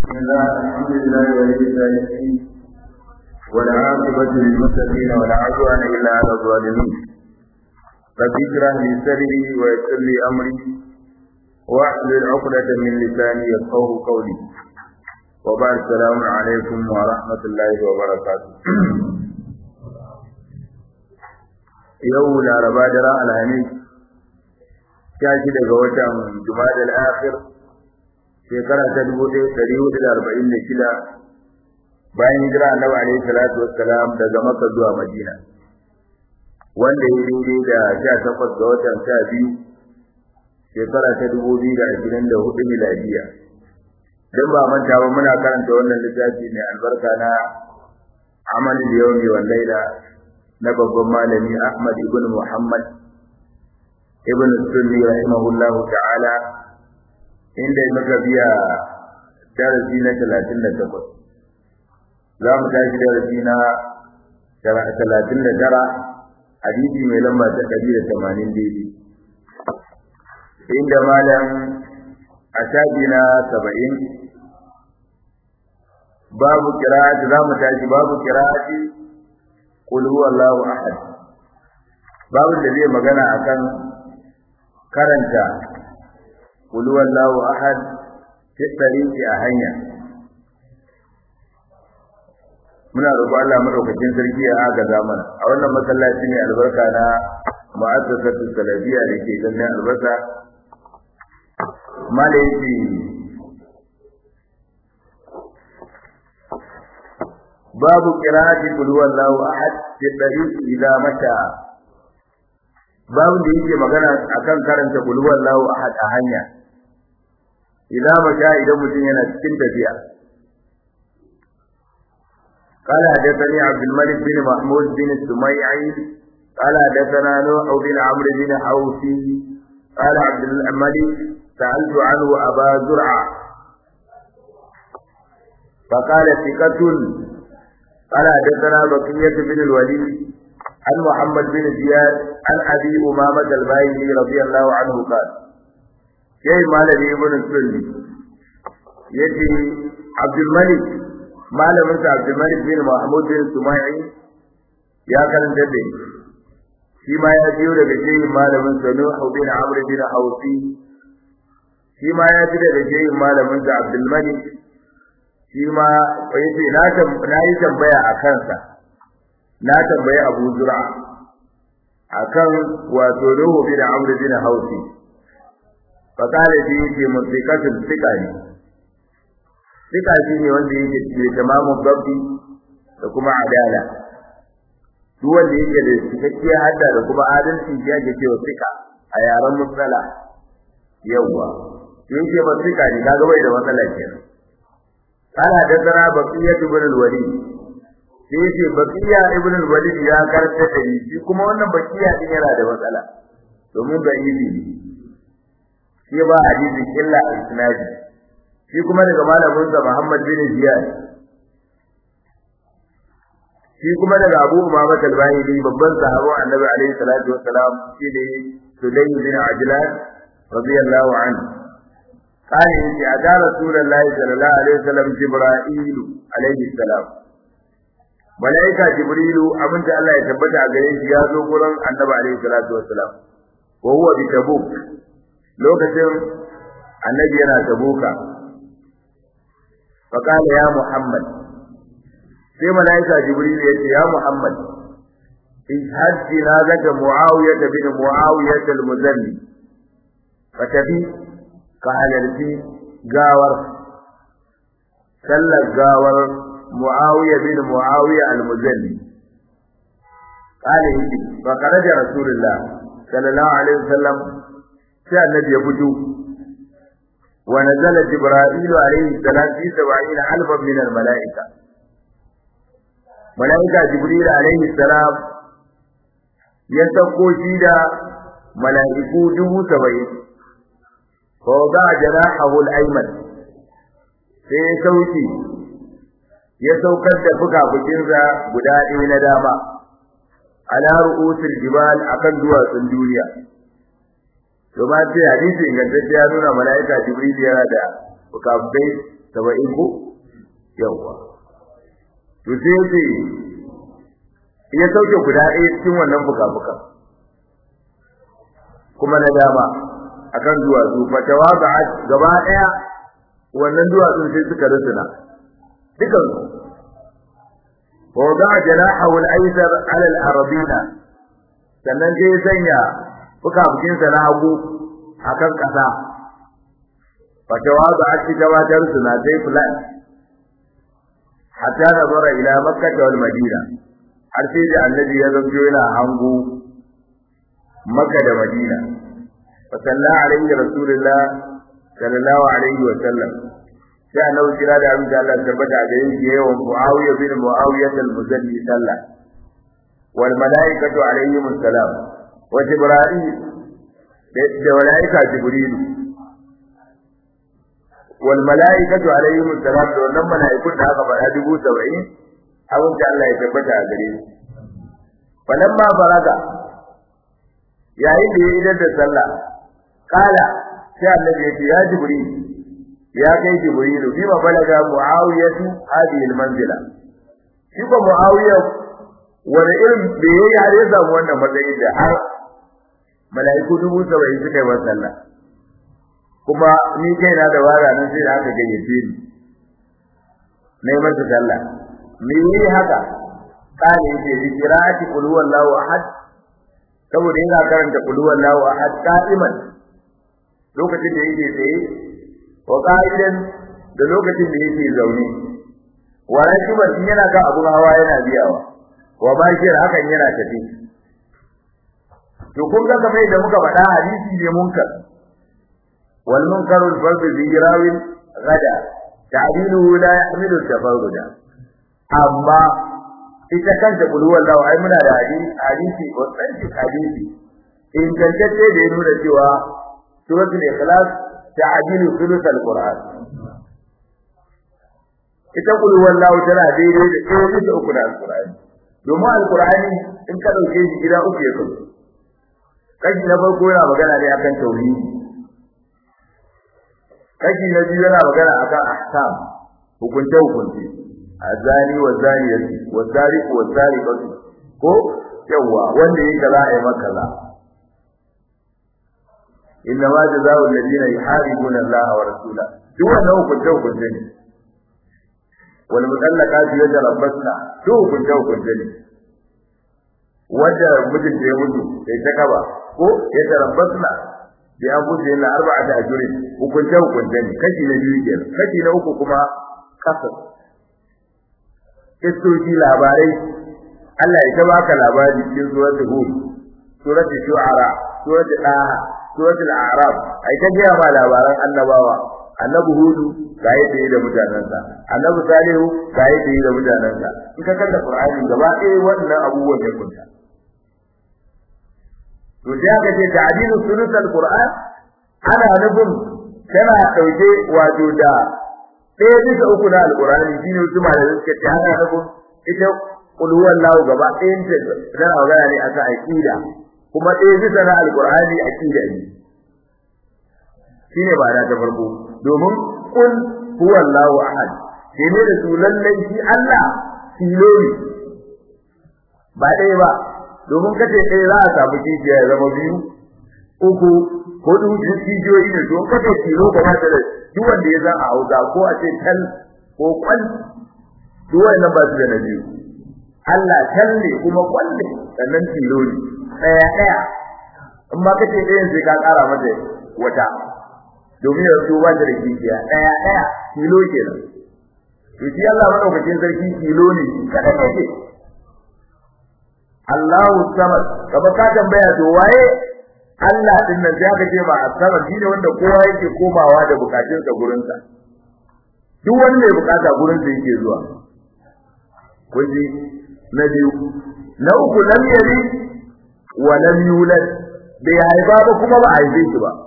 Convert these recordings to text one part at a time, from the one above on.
بسم الله الحمد لله ولي الصالحين والعاقبة للمتقين ولا عدوان إلا على الظالمين رب اشرح لي صدري ويسر لي أمري واحلل عقدة من لساني يفقه قولي وبعد السلام عليكم ورحمة الله وبركاته يوم الأربعاء جراء الهنيس شاشي daga watan Jumadal Akhir shekara ta dubu ɗaya ɗari hudu da arba'in da shida bayan hijira annabi alaihi salatu wassalam daga Makka zuwa Madina wanda ya daidai da sha takwas ga watan sha biyu shekara ta dubu biyu da ashirin da hudu miladiya dan ba manta ba muna karanta wannan littafi mai albarka na amalin yawmi wal laila na babban malami Ahmad ibn Muhammad ibn Sunni rahimahullahu ta'ala inda muka biya darasi na 38 za mu tashi darasi na 39 hadisi mai lamba ta 180 daidai inda malam a shafi na 70 babu qira'ati za mu tashi babu qira'ati qul huwallahu ahad babu da zai magana akan karanta qul huwallahu ahad fi tariqi a hanya muna roƙo Allah madaukakin sarki ya agaza mana a wannan masallaci ne albarka na mu'assasatu salafiyya da ke ganin albarka malaiki babu qira'ati qul huwallahu ahad fi tariqi idza mata babu da yake magana akan karanta qul huwallahu ahad a hanya idza mata idan mutum yana cikin tafiya قال حدثني عبد الملك بن محمود بن السميعي قال حدثنا نوح بن عمرو بن حوفي قال عبد الملك سألت عنه أبا زرعة فقال ثقة قال حدثنا بقية بن الوليد عن محمد بن زياد عن أبي أمامة الباهلي رضي الله عنه قال شيء ما الذي ابن السلمي يجي عبد الملك malamin sa Abdulmalik bin Mahmud bin Sumai ya karanta da shi ma ya biyo daga shehin malamin sa Nuh bin Amr bin Hawsi shi ma ya ji daga shehin malamin sa Abdulmalik shi ma yace na na yi tambaya a kansa na tambayi Abu Zur'a akan wato Nuh bin Amr bin Hawsi fa kale shi yake musiqatul thiqani Sika shi ne wanda yake da tamamin gabbi da kuma adala. Duk wanda yake da cikakkiyar hadda da kuma adalci ya ke cewa sika a yaren matsala. Yawwa. Yake ba sika ne kaga bai da matsala kenan. Kana da tsara baqiya ibn al-walid. Sai yace baqiya ibn al-walid ya karanta da ni shi kuma wannan baqiya din yana da matsala. Domin da ibi ne. Shi ba hadisin illa al-isnadi. shi kuma daga malamin sa Muhammad bin Ziyad shi kuma daga Abu Umama al-Bahili babban sahabi Annabi alaihi salatu wassalam shi ne Sulaym bin Ajlan radiyallahu anhu قال إن أتى رسول الله صلى الله عليه وسلم جبرائيل عليه السلام ملائكة جبريل أمنت الله يثبت عليه يا ذو قرن النبي عليه الصلاة والسلام وهو بتبوك لو كتب النبي أنا تبوكا فقال يا محمد sai malaika jibril ya ce ya muhammad ishhad jinazaka muawiya bin muawiya al-muzalli fatabi ka halarci gawar sallar gawar muawiya bin muawiya al-muzalli قال يجي فخرج رسول الله صلى الله عليه وسلم sai annabi ya fito ونزل جبرائيل عليه السلام في سبعين ألفا من الملائكة ملائكة جبريل عليه السلام يسقو شيدا ملائكو جبو سبعين فوضع جناحه الأيمن sai sauki ya saukar da fuka-fukinsa guda ɗaya na dama ala ru'usul jibal akan duwatsun duniya to ba sai hadisi ingantacce ya nuna mala'ika jibril yana da fukafukai saba'in ko yawa to sai yace ya sauke guda ɗaya cikin wannan fuka-fukan kuma na dama akan duwatsu fatawa ba gaba ɗaya wannan duwatsun sai suka rusuna dukan wa wada'a janahahu al-aysar 'ala al-arabina sannan sai ya sanya fuka-fukinsa na hagu akan ƙasa fatawa ba a ci gabatar suna sai fulan hatta nazara ila makkah wal madina har sai da annabi ya zanto yana hango makka da madina fa salla alaihi rasulullah sallallahu alaihi wa sallam sai annabi kira da abin da Allah tabbata a gare shi yawan muawiya bin muawiya al-muzalli sallah wal malaikatu alaihim assalam wa jibril da malaika jibril wal malaikatu alaihim assalam da wannan malaikun da aka faɗa dubu saba'in abin da Allah ya tabbata a gare su falamma faraga yayin da ya idar da sallah kala sai annabi ya ce ya jibril ya kai jibril bima balaga muawiyatu hadhihi almanzila shi ko muawiya wani irin da yayi har ya samu wannan matsayi da har mala'iku dubu saba'in suka yi wa sallah kuma ni kaina da wara nan sai da aka gayyace ni nayi masa sallah me yi haka kale yake bi qira'ati qul huwallahu ahad saboda yana karanta qul huwallahu ahad qa'iman lokacin da yake tsaye wa qa'idan da lokacin da yake zaune wa rakiban in yana ga abun hawa yana biyawa wa bashir hakan yana tafi to kun ga kamar da muka faɗa hadisi ne munkar wal munkaru al-fardu bi rawin gada ta'diluhu la yahmilu tafarruda amma ita kanta bulwar lawa ai muna da hadisi hadisi authentic hadisi ingantacce da ya nuna cewa suratul ikhlas ta'dilu thuluth al-qur'an ita bulwar lawa tana daidai da ɗaya bisa uku da al-qur'ani domin al-qur'ani in ka dauke shi gida uku ya kasu kashi na farko yana magana ne akan tauhidi kashi na biyu yana magana akan ahkam hukunce hukunce azani wa zaniyati wa sariqu wa sariqatu ko yawa wanda yake kaza ai maka kaza inna ma jazaa'u alladhina yuharibuna Allah wa rasulahu duk wannan hukunce hukunce ne wal mutallaqatu yatarabbasna duk hukunce hukunce ne wanda mutum da ya mutu sai ta kaba ko yatarabbasna bi abuji na arba'ata ajrin hukunce hukunce ne kashi na biyu kenan kashi na uku kuma kasar kistoci labarai Allah ya ta baka labari cikin suratul hud suratul shu'ara suratul daha suratul a'raf ai ta ga ma labaran annabawa annabi hudu ga yadda yi da mutanansa annabi salihu ga yadda yi da mutanansa in ka kalla qur'ani gaba ɗaya wannan abubuwan ne kunta to sai aka ce ta'dilu sulusul qur'an ana nufin tana dauke wato da ɗaya bisa uku na alƙur'ani shine wasu malamai suka ce haka na ita qul huwallahu gaba ɗayan ta tana magana ne akan aqida kuma ɗaya bisa na alƙur'ani aqida ne shine ba da ta farko domin qul huwallahu ahad sai ne da su lallai shi Allah tilo ne ba ɗaya ba domin kace ɗaya za a samu kijiya ya zama biyu uku hudu kijiyoyi ne don kace tilo ba ta da duk wanda ya zan a hausa ko a ce tal ko kwal duk wannan ba su da nabi Allah tal ne kuma kwal ne sannan tilo ne daya daya in ma kace ɗayan sai ka ƙara mata wata domin ya zo ba da kijiya daya daya tilo kenan to shi Allah madaukakin sarki tilo ne kada ne ce Allahu samad kaba ka tambaya to waye Allah din nan sai aka ce ma asaba shine wanda kowa yake komawa da bukatunsa gurin sa duk wani mai bukata gurin sa yake zuwa kunji na biyu na uku lam yali wa lam yulad bai haifa ba kuma ba haife shi ba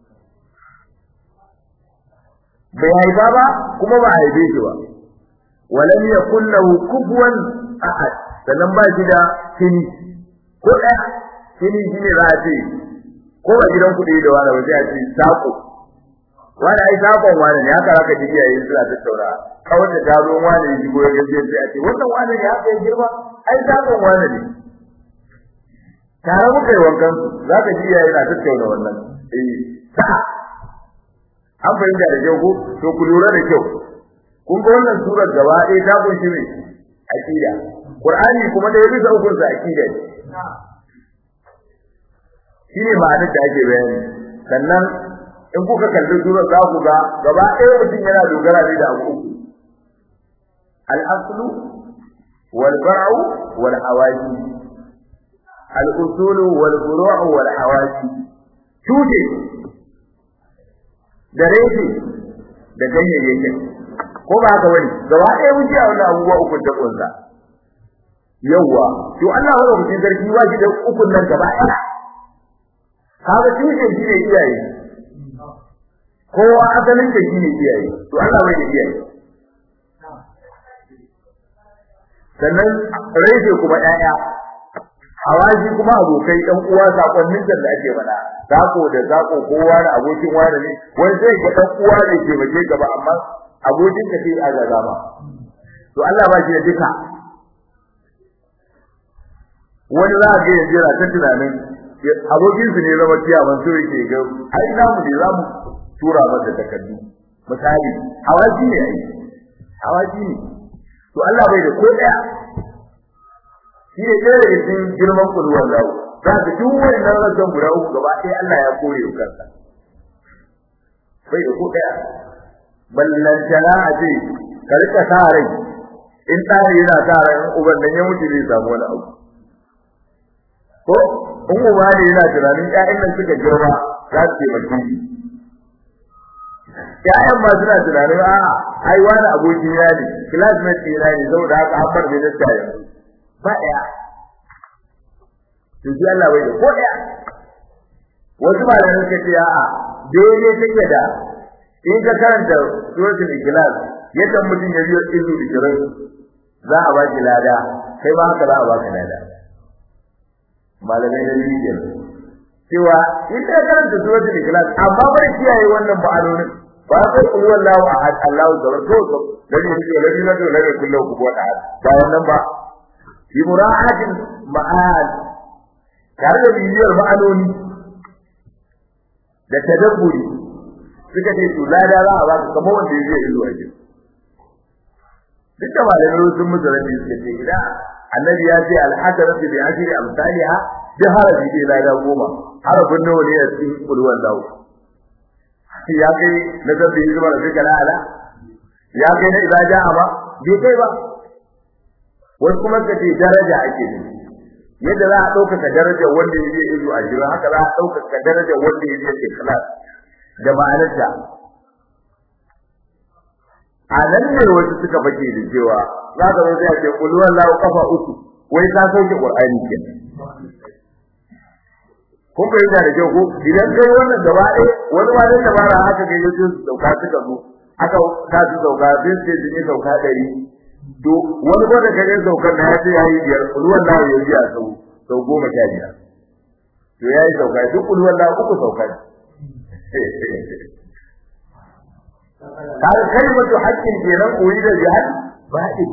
bai haifa ba kuma ba haife shi ba wa lam yakul lahu kufuwan ahad sannan ba shi da kini ko ɗaya kini shine za a ce ko a gidan kuɗi da wani waje a ce sako wani ai sakon wani ne haka zaka ji iyaye suna tattauna kawai da gado wani ne jigo ya gaje sai a ce wannan wani ne haka ya girma ai sakon wani ne tare muka yi wankan su zaka ji iyaye na tattauna wannan eh sa an fahimta da kyau ko to ku lura da kyau kun ga wannan surar gaba ɗaya ta kunshi ne aqida qur'ani kuma da ya bisa ukun sa aqida ne shine ma'anar da ake bayani sannan in kuka kalli sura za ku ga gaba ɗaya mutum yana dogara ne da abu uku al-aslu wal far'u wal hawaji al-usulu wal furu'u wal hawaji tuje da reshe da ganyayyakin ko ba haka bane gaba ɗaya mun ji a wannan abubuwa uku da kunsa yawwa to Allah ya rubuta sarki ba shi da ukun nan gaba ɗaya kaga tushen shi ne iyaye kowa asalin da shi ne iyaye to Allah bai da iyaye sannan reshe kuma ƴaƴa hawaji kuma abokai ɗan uwa sakonnin da ake mana zako da zako kowa da abokin wani ne wani zai ga ɗan uwa ne ke baje gaba amma abokin ka sai a gaza ba to Allah ba shi da duka wani za a ga yanzu yana ta tunanin abokin su ne zama ciyaman so yake ga ai namu ne zamu tura masa takardu misali hawaji ne ai hawaji ne to Allah bai da ko daya shi ne ɗaya daga cikin girman kulwar lawo za ka duk wani nan rasan guda uku gaba ɗaya Allah ya kore wa kansa bai da ko daya ballantana a ce ka rika sa rai in ɗari yana sa rai in uban nan ya mutu zai samu wani abu ko in uba ne yana tunanin ƴaƴan nan suka girma za su taimake shi ƴaƴan ma suna tunanin a ai wani abokin ya ne classmate ɗina ne saboda haka an bar minista yanzu ba ɗaya to shi Allah bai da ko ɗaya wasu malamai suka ce a'a daidai take da in ka karanta suratul ikhlas yadda mutum ya biyo izu ishirin za a baki lada kai ma haka za a baka lada malamai na biyu cewa in ka karanta suratul ikhlas amma bai kiyaye wannan ma'anonin ba sai kullu wallahu ahad Allahu zabar to to dani ne da dani da da kullu ku wada ba wannan ba bi mura'atin ma'al tare da bibiyar ma'anoni da tadabburi suka ce to lada za a ba ka kamar wanda yake yi zuwa gidan duk da malamai sun musu rabi suka ce idan annabi ya ce al-hasanatu bi ashri amsalha bi harafi bi lada goma harafin nawa ne a cikin kulwan dawo ya kai na zabbi zuwa da kala ala ya kai na idza ja'a ba bai kai ba wasu kuma suka ce daraja ake nufi yadda za a ɗaukaka darajar wanda ya je izu a jira haka za a ɗaukaka darajar wanda ya je ikhlas da ma'anarta a nan ne wasu suka fake da cewa za ka zo sai a ce kul wallahu kafa uku wai ka sauke qur'ani kenan kun fahimta da kyau ko idan kai wannan gaba ɗaya wani ma da dabara haka ga yau su sauka suka zo aka ka su sauka sai su ce ne sauka ɗari to wani ko da kare saukar na ya ce ya yi biyar kul wallahu ya biya sau sau goma sha biyar to ya yi sauka duk kul wallahu uku sauka kaga kalmatu haqqin kenan koyi da jihad ba'i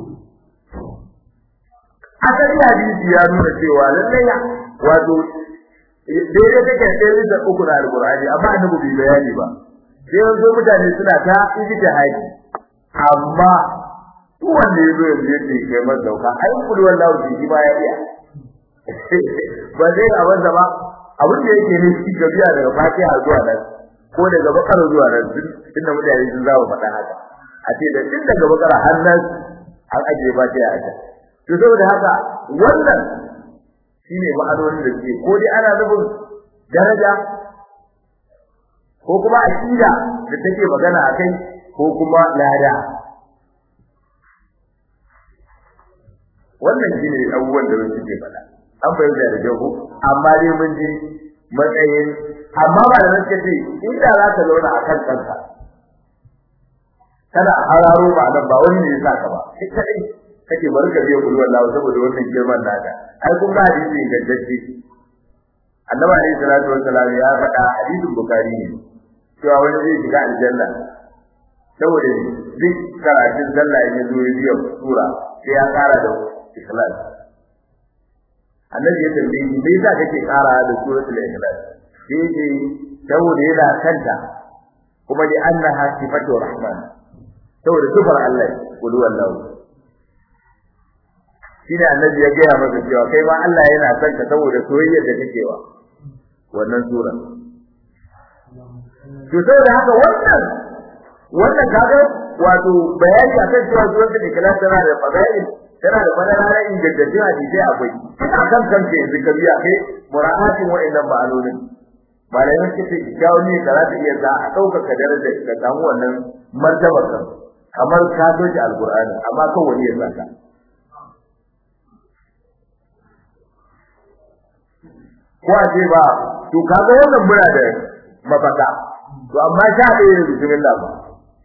asali hadisi ya nuna cewa lallai wato daidai take ɗaya da uku na alqur'ani amma annabi bai bayani ba sai yanzu mutane suna ta ijtihadi amma duk wanda yazo yanzu yake kai man dauka ai kullu wallahu shi ba ya iya ba zai abin da ba abin da yake ne shi gabiya daga fatiha zuwa nan ko daga bakar zuwa nan inda mutane sun zama faɗa haka a ce da tun daga bakar har nan an ajiye fatiha a can to saboda haka wannan shine ma'anonin da ke ko dai ana nufin daraja ko kuma aqida da take magana akai ko kuma lada wannan shine abubuwan da wasu ke faɗa an fahimta da jago amma dai mun ji matsayin amma ba da nake ce inda za ka zauna a kan kanka kana hararo ba nan ba wani ne ya saka ba kai kadai kake bari ka biya kullu wallahi saboda wannan girman naka ai kun ga hadisi ingantacce annabi alayhi salatu wassalam ya faɗa hadisin bukhari ne cewa wani zai shiga aljanna saboda duk karatun sallah ya zo ya biya sura sai ya kara da ikhlas annabi ya tambaye shi me yasa kake kara da suratul ikhlas sai ce saboda yana kanta kuma li annaha sifatu rahman saboda sifar Allah kullu wallahu shi da annabi ya gaya masa cewa kai ma Allah yana son ka saboda soyayyar da kake wa wannan sura to saboda haka wannan wannan kaga wato bayani akan cewa suratul ikhlas tana da fadail tana da fadala na ingantattun hadisi akwai akan kanka yanzu ka biya kai mura'atin wa'annan ma'anonin malamin suke jawo ne da za ta iya za a ɗaukaka darajar ka samu wannan martabar kan kamar ka soke alkur'ani amma kan wani ya saka ko a ce ba to kaga wannan muna da mafaka to amma sha ɗaya da bismillah ba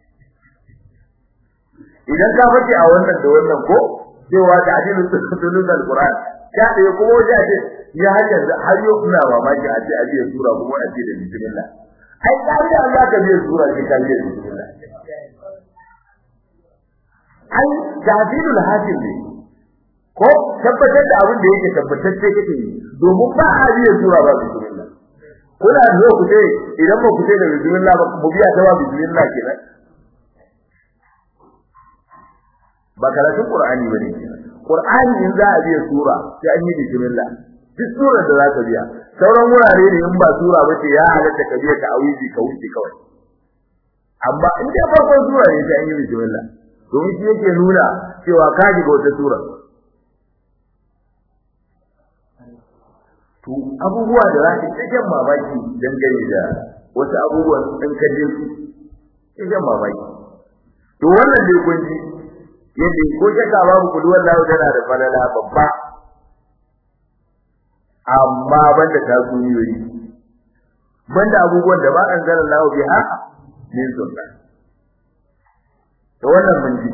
idan ka fice a wannan da wannan ko cewa da adilu tulul alquran sha ɗaya kuma wajen a ce ya har yanzu har yau kuna mamaki a ce a biya sura kuma a ce da bismillah ai kari da Allah ka biya sura ce ka biya bismillah ai jahilul hasil ne ko tabbatar da abin da yake tabbatacce kake yi domin ba a biya sura ba bismillah kuna zo ku ce idan ba ku ce da bismillah ba mu biya ta ba bismillah kenan ba karatun qur'ani bane qur'ani in za a biya sura sai an yi bismillah duk surar da za ka biya sauran wurare ne in ba sura ba ce ya halatta ka biya ta'awizi ka wuce kawai amma in dai farkon sura ne sai an yi bismillah domin shi yake nuna cewa ka shiga wata sura to abubuwa da za ka ta jan mamaki dangane da wasu abubuwan in ka je su ta jan mamaki to wannan dai kun ji yadda ko shakka babu kudu wallahu tana da falala babba amma banda ta kunyoyi banda abubuwan da ba an zara lahu biha min sunna to wannan mun ji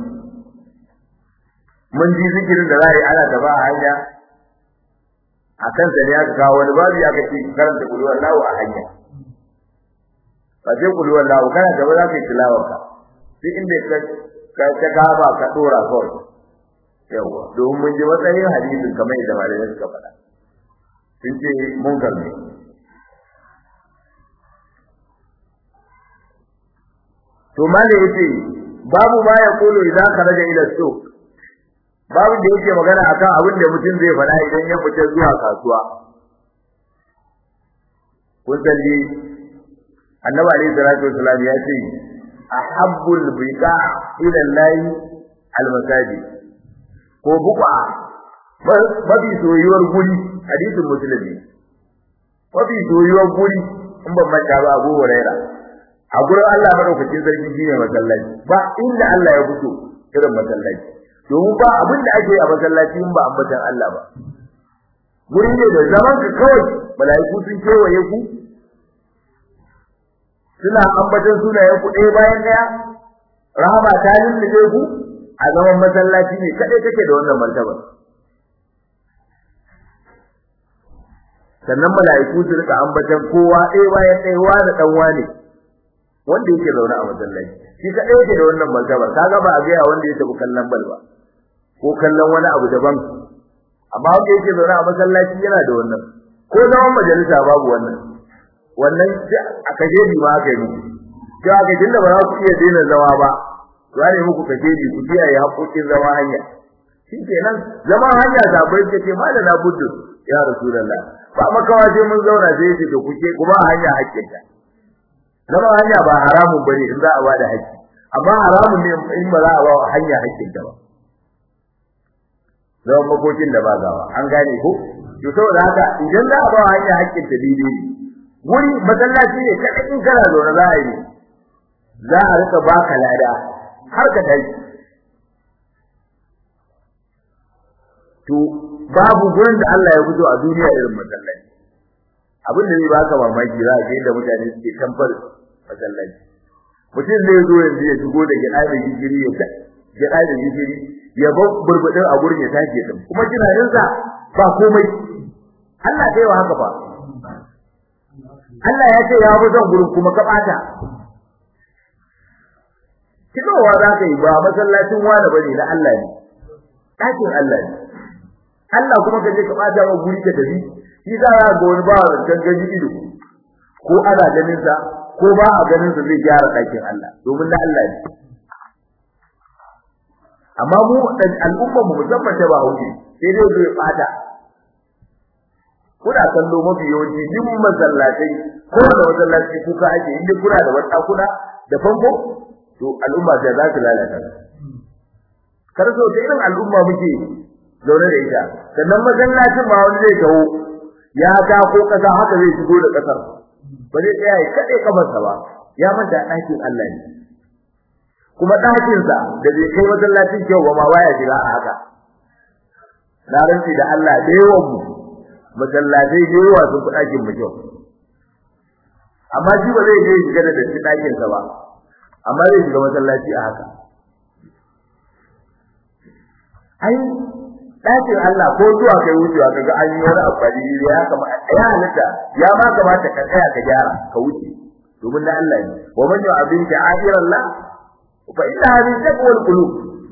mun ji zikirin da za a yi ana gaba a hanya a kan sa ne aka kawo wani babu ya kace karanta kudu wallahu a hanya ba sai kudu wallahu kana gaba za ka yi tilawar ka sai inda ka ka ta gaba ka dora kawai yawa domin mun ji matsayin hadisin kamar yadda malamai suka faɗa sun ce munkar ne to malai yace babu ma ya kulu idan kharaja ila suq babu da yake magana akan abin da mutum zai faɗa idan ya fita zuwa kasuwa kun salli annabi alaihi salatu wasallam ya ce ahabbul biqa ila allahi almasajid ko buqa mafi soyuwar guri hadisin musulmi mafi soyuwar guri in ban manta ba Abu Huraira a gurin Allah madaukakin sarki shine masallaci ba inda Allah ya fito irin masallaci domin ba abin da ake a masallaci in ba ambatan Allah ba guri ne da zaman ka kawai malaiku sun kewaye ku suna ambatan sunayen ku ɗaya bayan ɗaya rahama ta lullube ku a zaman masallaci ne kadai kake da wannan martaba sannan mala'iku su rika ambatan kowa ɗaya bayan ɗaya wa da ɗan wane wanda yake zaune a masallaci shi ka ɗaya da wannan martabar kaga ba a ga wanda ya tafi kallon bal ba ko kallon wani abu daban amma wanda yake zaune a masallaci yana da wannan ko zaman majalisa babu wannan wannan a kajeji ma aka yi muku cewa ga tunda ba za ku iya daina zama ba za ne muku kajeji ku kiyaye haƙoƙin zama hanya shi kenan zama hanya sabai ce ce ma da na buddu ya rasulullah ba makawa sai mun zauna sai yace to kuke kuma hanya hakkinta zama hanya ba haramun bane in za a bada hakki amma haramun ne in ba za a ba hanya hakkinta ba zaman makokin da ba gawa an gane ko to saboda haka idan za a ba hanya hakkinta daidai ne wuri masallaci ne kada in kana zaune za a yi za a rika baka lada har ka tashi to babu gurin da Allah ya fito a duniya irin masallaci abin da zai baka mamaki za ka da mutane suke kamfar masallaci mutum zai zo yanzu ya shigo da gida da gishiri ya ta gida da gishiri ya bar burbudin a gurin ya tashi din kuma tunanin sa ba komai Allah kai wa haka fa Allah ya ce ya fi son gurin kuma ka bata kinowa za ka yi ba masallacin wani bane na Allah ne ɗakin Allah ne Allah kuma ka je ka bata wa guri ka tafi shi za ka ga wani ba zancen gani ido ko ana ganin sa ko ba a ganin sa zai gyara ɗakin Allah domin na Allah ne amma mu al'umma mu musamman ta ba hauke sai dai zai fata kuna kallo mafi yawanci duk masallatai ko da masallaci kuka ake inda kuna da wata kuna da fanko to al'umma sai za su lalata kar so ta irin al'umma muke zaune da ita sannan masallacin ma wani zai kawo ya ta ko kasa haka zai shigo da kasar ba zai tsaya ya kade kamarsa ba ya manta ɗakin Allah ne kuma ɗakinsa da bai kai masallacin kyau ba ma baya shiga a haka na rantsi da Allah da yawan mu masallatai da yawa sun fi ɗakin mu kyau amma shi ba zai je shiga da datti ɗakinsa ba amma zai shiga masallaci a haka ai ɗakin Allah ko zuwa kai wucewa kaga an yi wani amfani ya kamata ya halitta ya ma kamata ka tsaya ka gyara ka wuce domin na Allah ne wa man yu'abin ta'irallah fa inna min taqwal qulub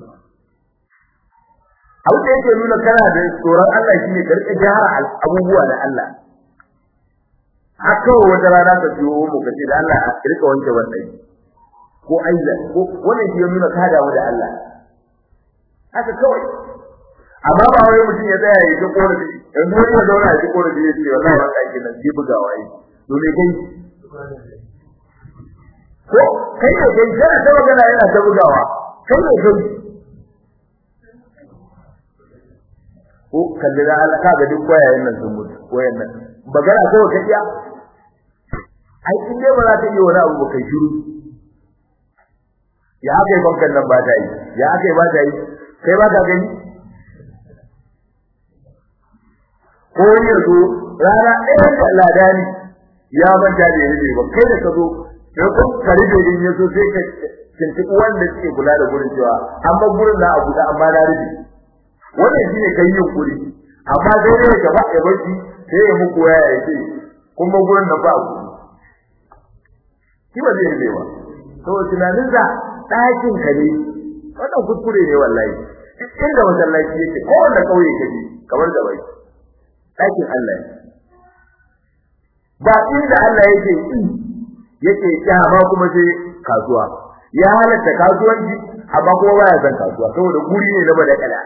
abu da yake nuna kana da tsoron Allah shine ka rika gyara abubuwa da Allah haka wata rana ka ciwo mu ka ce da Allah a rika wanke wannan ko aiza ko wannan shi ya nuna ka damu da Allah haka kawai amma ba wai mutum ya tsaya ya ji korafi yanzu wani ya zauna ya ji korafi ya ce wallahi ba kai nan ji bugawa yi to me kai ko kai ne kai kana ta magana yana ta bugawa kai ne kai ko kalli da Allah kaga duk wayayen nan sun mutu wayan nan magana kawai ka iya ai in dai ba za ta yi wani abu ba kai shiru ya aka yi bankan nan ba ta yi ya aka yi ba ta yi kai ba ka gani ko yanzu rana ɗaya da ladani ya manta da yaje ba kai da ka zo sai kun kare da yin yaso sai ka tuntuɓi wanda suke kula da gurin cewa an bar gurin na abu da amma na rufe wannan shine kai yin kuri amma sai dai ka ba ya barci sai ya muku ya ya ce kuma gurin da ba ku shi ba zai rufe ba to tunanin da ɗakin ka ne wannan kuskure ne wallahi duk inda masallaci yake ko wanda kauye kaje kamar da bai ɗakin Allah ba inda Allah yake yi yake kyama kuma sai kasuwa ya halatta kasuwanci amma kuma baya son kasuwa saboda guri ne na bada kada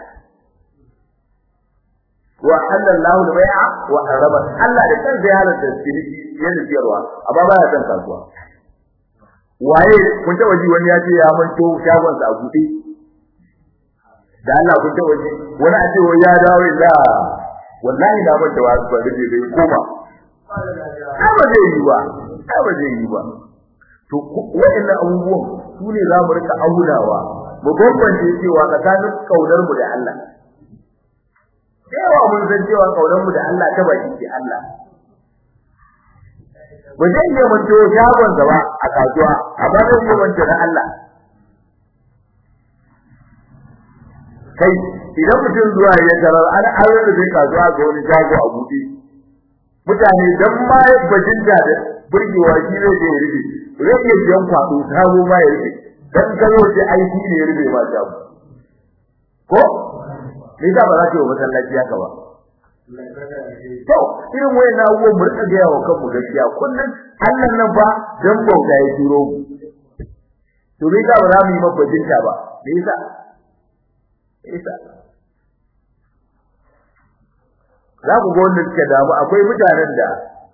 wa halallahu al-bai'a wa harama Allah da kansa ya halatta ciniki yana siyarwa amma baya son kasuwa waye kun taba ji wani ya ce ya manto shagon sa a buɗe da Allah kun taba ji wani a ce wai ya dawo illa wallahi na manta wa ba da bai koma ai ba zai yi ba ai ba zai yi ba to wa'annan abubuwan su ne za mu rika aunawa mu bambance cewa tsakanin kaunar mu da Allah yawa mun san cewa kaunar mu da Allah ta baki ce Allah ba zai iya manto shagon ba a kasuwa amma zai iya manto na Allah kai idan mutum zuwa ya tarar an aure da zai kasuwa ga wani shago a buɗe mutane dan ma bajinta da burgewa shi zai je ya rufe zai iya biyan kwaɗo sabo ma ya rufe dan karo ce aiki ne ya rufe ma shago ko me yasa ba za ka yi wa masallaci haka ba to irin wayan abubuwan mu rika gaya wa kanmu gaskiya kullum Allah nan ba dan bauta ya turo mu to me yasa ba za mu yi mabajinta ba me yasa isa za ku ga wanda suke damu akwai mutanen da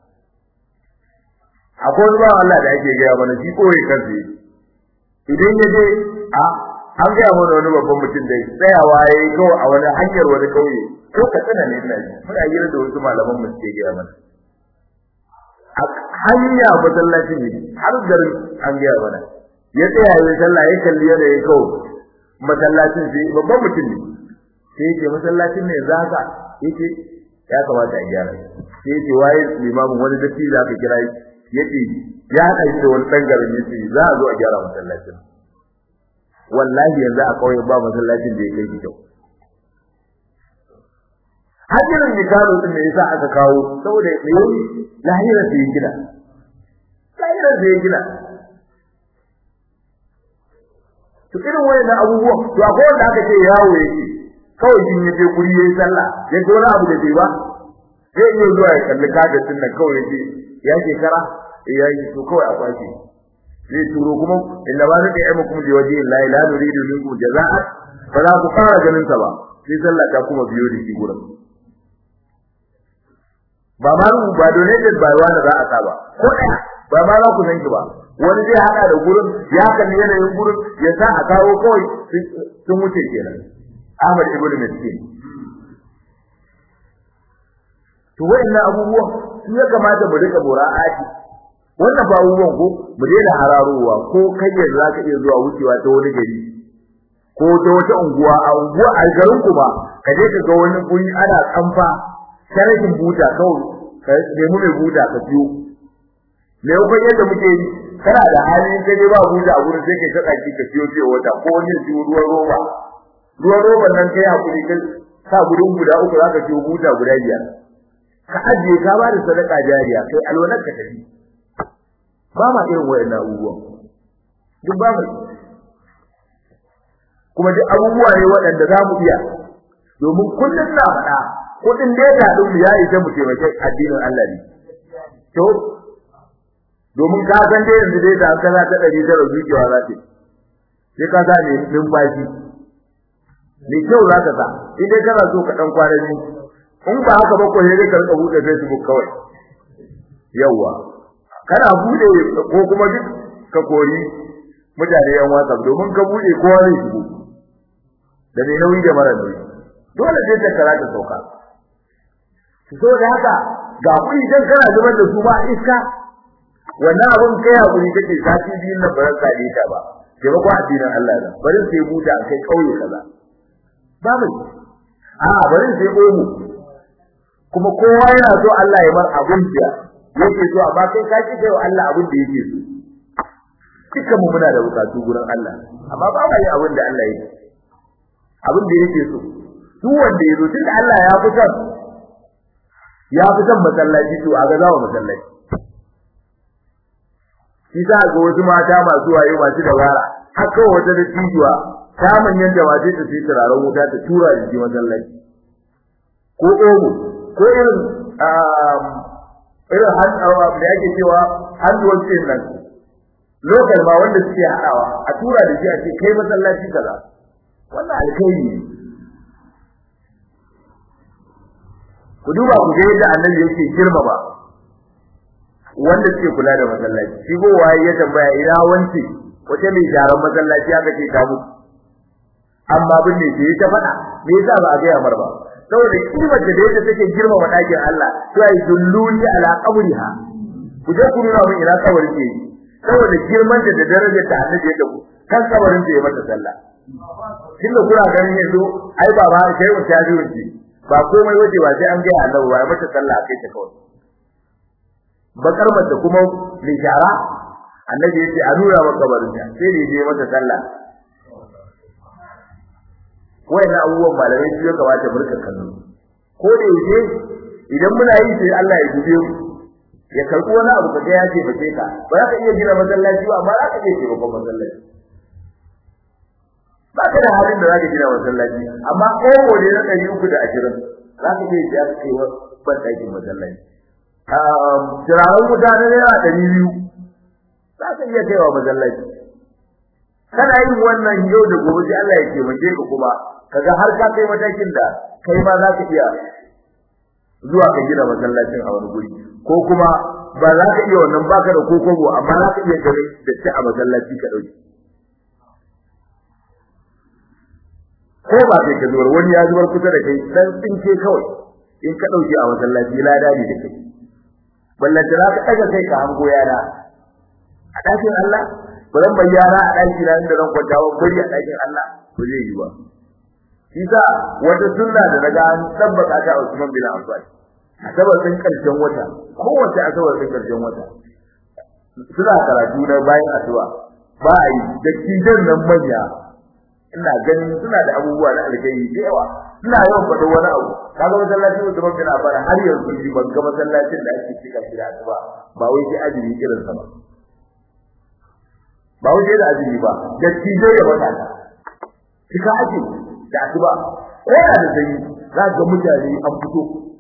akwai wani bawan Allah da ake gaya mana shi koyi kansa idan ya je a an gaya mana wani babban mutum da tsayawa ya yi kawai a wani hanyar wani kauye ko ka tsana ne ina ji muna hira da wasu malaman mu suke gaya mana a hanya masallacin ne har garin an gaya mana ya tsaya ya sallah ya kalli yanayin kawai masallacin sai babban mutum ne sai yake masallacin ne za ka yake ya kamata a gyara sai yake waye limamin wani datti za ka kira yake ya haɗa shi da wani ɗan garin yace za a zo a gyara masallacin wallahi yanzu a kauye ba masallacin da ya kai kyau hajjirin nikano din ne yasa aka kawo saboda me lahira sai gina lahira sai gina to irin wayannan abubuwan to akwai wanda aka ce yawo yake kawai jin ya je guri yayi sallah ya ga wani abu da bai ba zai iya zuwa ya kalli kadatin nan kawai yace ya shekara ya yi to kawai a kwashi zai turo kuma inna ba zai yi mukum liwaji la la nuridu minkum jazaa'a ba za ku fara ganin sa ba sai sallah ta kuma biyo da shi gurin ba ma ru ba donated ba wani za a saba ko ɗaya ba ma za ku san ki ba wani zai hada da gurin ya kalli yanayin gurin ya sa a kawo kawai sun wuce kenan Ahmad ibn Miskin to wayannan abubuwan su ya kamata mu rika mura'ati wannan ba abubuwan ko mu daina hararowa ko kai yanzu zaka iya zuwa wucewa ta wani gari ko ta wata unguwa a unguwa a garin ku ba ka je ka ga wani guri ana kamfa sharhin buta kawai ka nemi mai buta ka biyo me yau yadda muke yi kana da halin ka je ba buta a gurin sai kai ka tsaki ka biyo ce wata ko wani ji ruwan roba ruwan roban nan kai hakuri ka sa gudun guda uku zaka ciwo buta guda biyar ka ajiye ka ba da sadaka jariya kai alwalar ka tafi ba ma irin wayannan abubuwan duk ba mu kuma duk abubuwa ne waɗanda za mu iya domin kullum na faɗa kuɗin data ɗin mu ya isa mu taimake addinin Allah ne to domin ka san dai yanzu data an kaza ta ɗari tara zuciya za ta sai ka sa ne numfashi ne kyau za ka sa in dai kana so ka ɗan kwana biyu in ba haka ba ko sai dai ka rika buɗe Facebook kawai yawwa kana bude ko kuma duk ka kori mutane yan WhatsApp domin ka bude kowa zai shigo da mai nauyi da mara nauyi dole sai ta kara ta sauka so da haka ga kuɗi dan kana zubar da su ba iska wannan abun kai hakuri kake sati biyun nan ba zan sade ta ba sai ba ko addinin Allah da bari sai buta kai kauye kaza ba mai a bari sai omu kuma kowa yana so Allah ya mar abun jiya yake so amma kai ka kike wa Allah abin da yake so dukkan mu muna da bukatu gurin Allah amma ba ma yi abin da Allah yake abin da yake so duk wanda yazo tunda Allah ya fi son ya fi son masallaci to a ga zawo masallaci shi ta ga wasu mata masu waye masu dabara haka wata da tijuwa ta manyan da waje ta sai turaren wuta ta tura shi masallaci ko omo ko irin irin hannawa da yake cewa hannuwan ce nan lokal ma wanda suke hadawa a tura da shi a ce kai masallaci kaza wannan alkhairi ne ku duba ku ga yadda annabi yake girmama wanda suke kula da masallaci shi go waye ya tambaya ina wance wace mai jaran masallaci aka ce ta mutu amma bin ne sai ta faɗa me yasa ba a ga yamar ba saboda kimar da yadda take girmama dakin Allah sai dulluni ala qabriha ku je ku nuna mun ina kabari ke saboda girman da da darajar ta annabi ya dabu kan kabarin da ya mata sallah tunda kuna ganin yanzu ai baba sai mu ta ji wuce ba komai waje ba sai an ga Allah ba ya mata sallah kai ta kawai bakar mace kuma lishara annabi ya ce a nuna maka kabarin ta sai da ya mata sallah wayannan abubuwan malamai su ya kamata mu rika kallo ko da yake idan muna yi sai Allah ya dube mu ya karbi wani abu kaga ya ce bace ka ba za ka iya gina masallaci ba amma za ka iya taimakon masallaci ba ka da halin da za ka gina masallaci amma kowo ne na ɗari uku da ashirin za ka iya siya ka kai ban ɗakin masallaci turaren wuta na naira ɗari biyu za ka iya kaiwa masallaci kana yin wannan yau da gobe sai Allah ya taimake ka kuma kaga har ka kai matakin da kai ma za ka iya zuwa ka gina masallacin a wani guri ko kuma ba za ka iya wannan baka da kokobo amma za ka iya gare da ci a masallaci ka dauki ko ba sai ka zubar wani ya zubar kusa da kai dan tsinke kawai in ka dauki a masallaci lada ne da kai ballanta za ka daga kai ka hango yara a ɗakin Allah ba zan bayyana a ɗaki na inda zan kwanta wa bari a ɗakin Allah ba zai yi ba Isa wata sunna da naga an tabbata ta Usman bin Affan asabar din karshen wata kowace asabar din karshen wata suna karatu na bayan asuba ba a yi da kidan nan manya ina ganin suna da abubuwa na alkai da yawa ina yawan faɗo wani abu kaga masallacin Usman bin Affan har yanzu ni ban ga masallacin da ake cika shi da asuba ba wai sai ajiri irin sa ba ba wuce da azumi ba da tijo da matasa kika ake da asuba ko da da sanyi za ga mutane an fito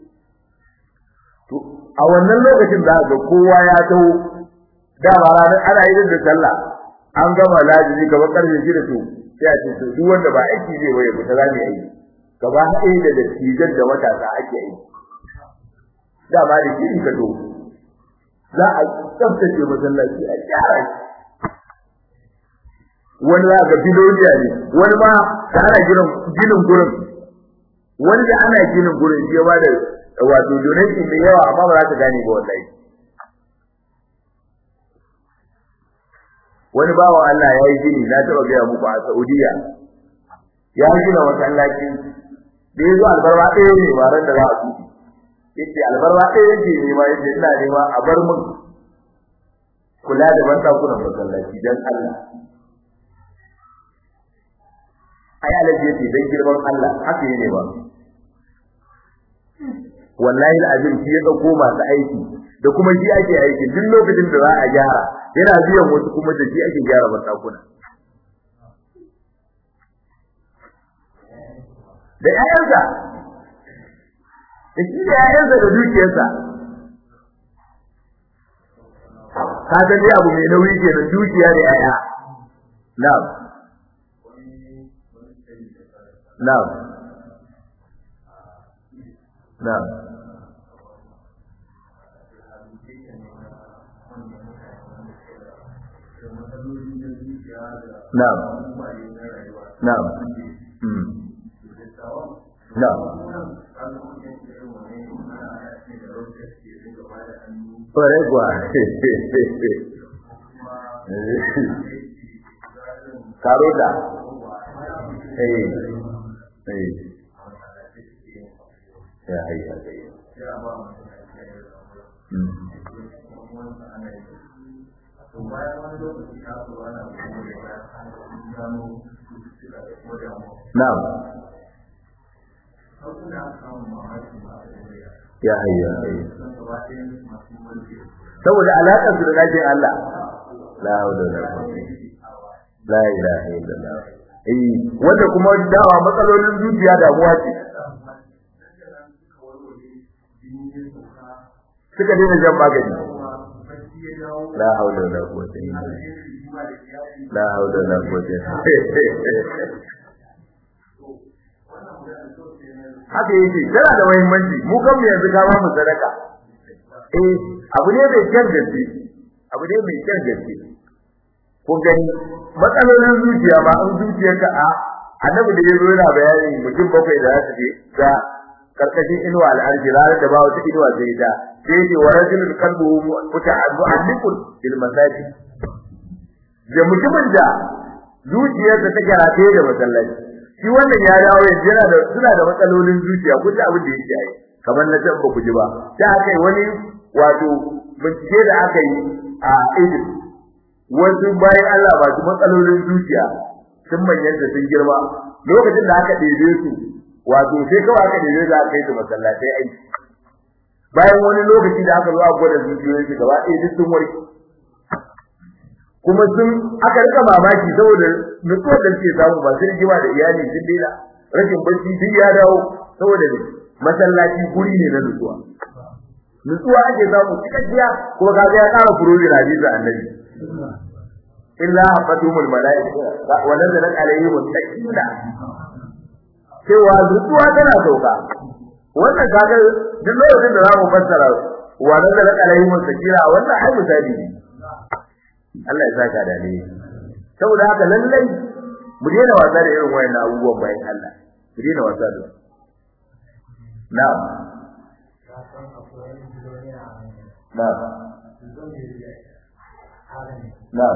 to a wannan lokacin za ga kowa ya taho dama ranar ana yin da sallah an gama lazimi kamar karfe shida to sai a ce to duk wanda ba aiki zai waye fita za mu yi gaba ɗaya da dattijan da matasa ake yi dama da shi ka to za a tsaftace masallaci a gyara shi wani za ga biloniya ne wani ma da ana ginin ginin gurin wani da ana ginin gurin shi ba da wato donation da yawa amma ba za ka gane ba wallahi wani bawa Allah ya yi gini na taba gaya muku a Saudiya ya gina masallaci da yazo albarba ɗaya ne ba ran da za a tuki yace albarba ɗaya yake ne ma yace ina nema a bar mun kula da bandakunan masallaci dan Allah ai alaji yace dan girman Allah haka ne ba wallahi alazim shi ya dauko masu aiki da kuma shi ake aiki duk lokacin da za a gyara yana biyan wasu kuma da shi ake gyara matakuna da ƴaƴansa da shi da ƴaƴansa da dukiyarsa ka san dai abu mai nauyi ke da dukiya da ƴaƴa na'am na'am na'am na'am na'am mm na'am Ore gua. Karoda. Eh. Eh. Ya, ya, ya. Hmm. Na'am. Ya hayya. Saboda alaƙar su da dajin Allah. La haula wala quwwata La ilaha illallah. Eh, wanda kuma dawa matsalolin zuciya damuwa ce. Suka daina jan magani. La haula wala quwwata illa billah. La haula wala quwwata. Haka yake, tana da muhimmanci. Mu kan mu yanzu ka ba mu sadaka. Eh, abu ne mai kyan gaske. Abu ne mai kyan gaske. Kun gani matsalolin zuciya ba an zuciyarka a annabi da yazo yana bayani mutum bakwai da za su je ga karkashin inuwa al'arji ranar da ba wata inuwa zai ta sai ce wa rajulun qalbuhu muta'alliqun bil masajid da mutumin da zuciyarsa ta karate da masallaci shi wannan ya dawo yanzu yana da suna da matsalolin zuciya kun abin da yake yi kamar na can ba ku ji ba sai aka yi wani wato bincike da aka yi a Egypt wasu bayan Allah ba su matsalolin zuciya sun manyanta sun girma lokacin da aka ɗebe su wato sai kawai aka ɗebe su aka yi su masallatai aiki bayan wani lokaci da aka zo a gwada zuciyoyin su gaba ɗaya duk sun warke kuma sun aka rika mamaki saboda nutsuwar da suke samu ba su rigima da iyali sun daina rashin bacci duk ya dawo saboda ne masallaci guri ne na nutsuwa nutsuwa ake samu cikakkiya kuma kaga ya ƙara furoji na hadisi annabi illa hafatumul malaika wa nazalat alaihim sakina cewa nutsuwa tana sauka wannan kaga duk lokacin da zamu fassara wa nazalat alaihim sakina wannan ai misali ne Allah ya saka da ni saboda haka lallai mu daina wasa da irin wayannan abubuwan bayan Allah mu daina wasa da na'am na'am na'am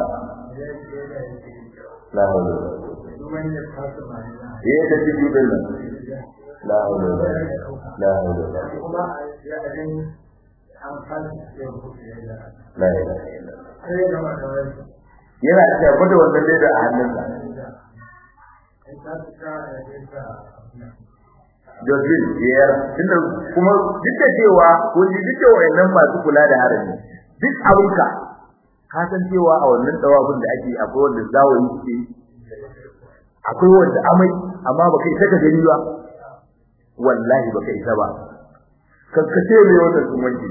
la hawla wala quwwata eh da shi din nan la hawla wala la hawla wala la ilaha illallah yana da gwada wannan leda a hannunsa Jozin biyar tunda kuma duk da cewa ko ji duk da wayannan masu kula da harami duk abinka ka san cewa a wannan dawabin da ake akwai wanda zawayi suke akwai wanda amai amma baka isa ka gani ba wallahi baka isa ba kankace mai wannan sun wanke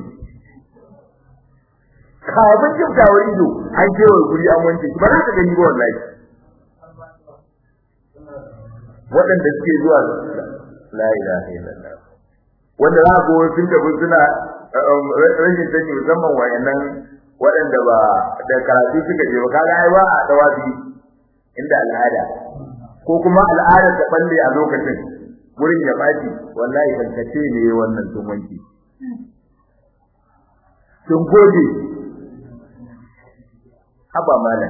kafin kiftawar ido an kewaye guri an wanke ba za ka gani ba wallahi waɗanda suke zuwa la ilaha illallah wanda za ku sun tafi suna rashin sani musamman wayannan waɗanda ba da karatu suka je ba kaga ai ba a dawafi inda al'ada ko kuma al'ada ta balle a lokacin wurin ya baci wallahi kankace ne wannan sun wanki sun gode haba malam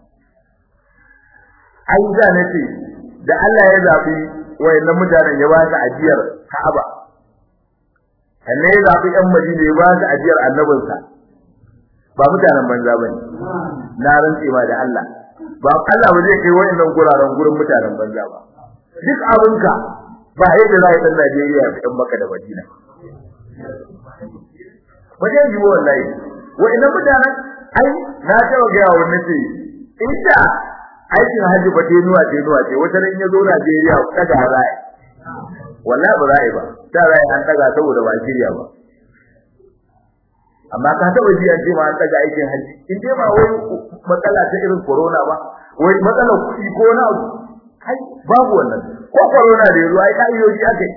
ai da nace da Allah ya zabi wayannan mutanen ya ba su ajiyar Ka'aba sannan ya zabi ɗan Madina ya ba su ajiyar annabinsa ba mutanen banza bane na rantse ma da Allah ba Allah ba zai kai wayannan guraren gurin mutanen banza ba duk abinka ba yadda za a yi ɗan Najeriya ya fitan maka da Madina ba zai yi wallahi wayannan mutanen ai na taɓa gaya wa nace inda aikin haji ba tenuwa tenuwa ce wata ran ya zo Najeriya daga rai wallahi ba rai ba ta rai an daga saboda ba shirya ba amma ka taba ji an ce ma an daga aikin haji in dai ba wai matsala ta irin corona ba wai matsala kuɗi ko na kai babu wannan ko corona da yazo ai ka'idoji akai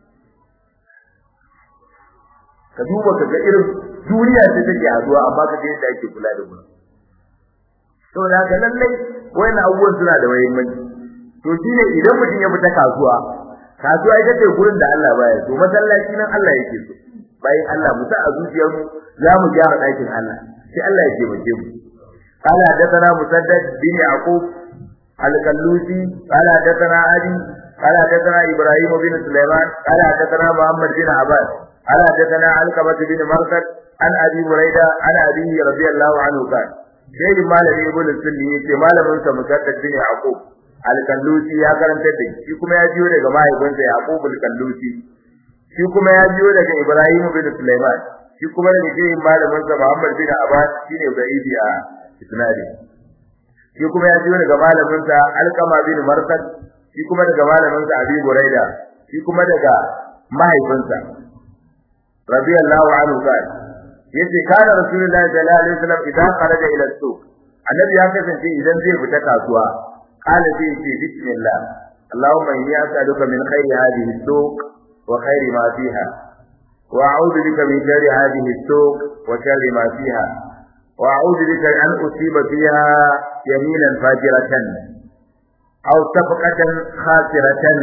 ka duba ka ga irin duniya ce take haduwa amma ka ga yadda ake kula da mu saboda haka lallai wayannan abubuwan suna da muhimmanci to shine idan mutum ya fita kasuwa kasuwa ita ce gurin da Allah baya so masallaci nan Allah yake so bayan Allah mu sa a zuciyar mu za mu gyara ɗakin Allah sai Allah ya taimake mu قال حدثنا مسدد بن يعقوب الكلوسي قال حدثنا علي قال حدثنا ابراهيم بن سليمان قال حدثنا محمد بن عباس قال حدثنا علقمة بن مرثد عن ابي هريره عن ابيه رضي الله عنه قال sai malami ibn sunni yace malamin sa musaddad bin yaqub al-kallusi ya karanta da shi kuma ya jiyo daga mahaifinsa yaqub al-kallusi shi kuma ya jiyo daga ibrahim bin sulaiman shi kuma daga shehin malamin sa muhammad bin abbas shine baidi a isnadi shi kuma ya jiyo daga malamin sa alqama bin marsad shi kuma daga malamin sa abi buraida shi kuma daga mahaifinsa radiyallahu anhu qala yace kana rasulullahi sallallahu alaihi wasallam idan kharaja ila suq annabi ya kasance idan zai fita kasuwa qala sai yace bismillah allahumma inni as'aluka min khairi hadhihi suq wa khairi ma fiha wa a'udhu bika min sharri hadhihi suq wa sharri ma fiha wa a'udhu bika an usiba fiha yaminan fajiratan aw sabqatan khasiratan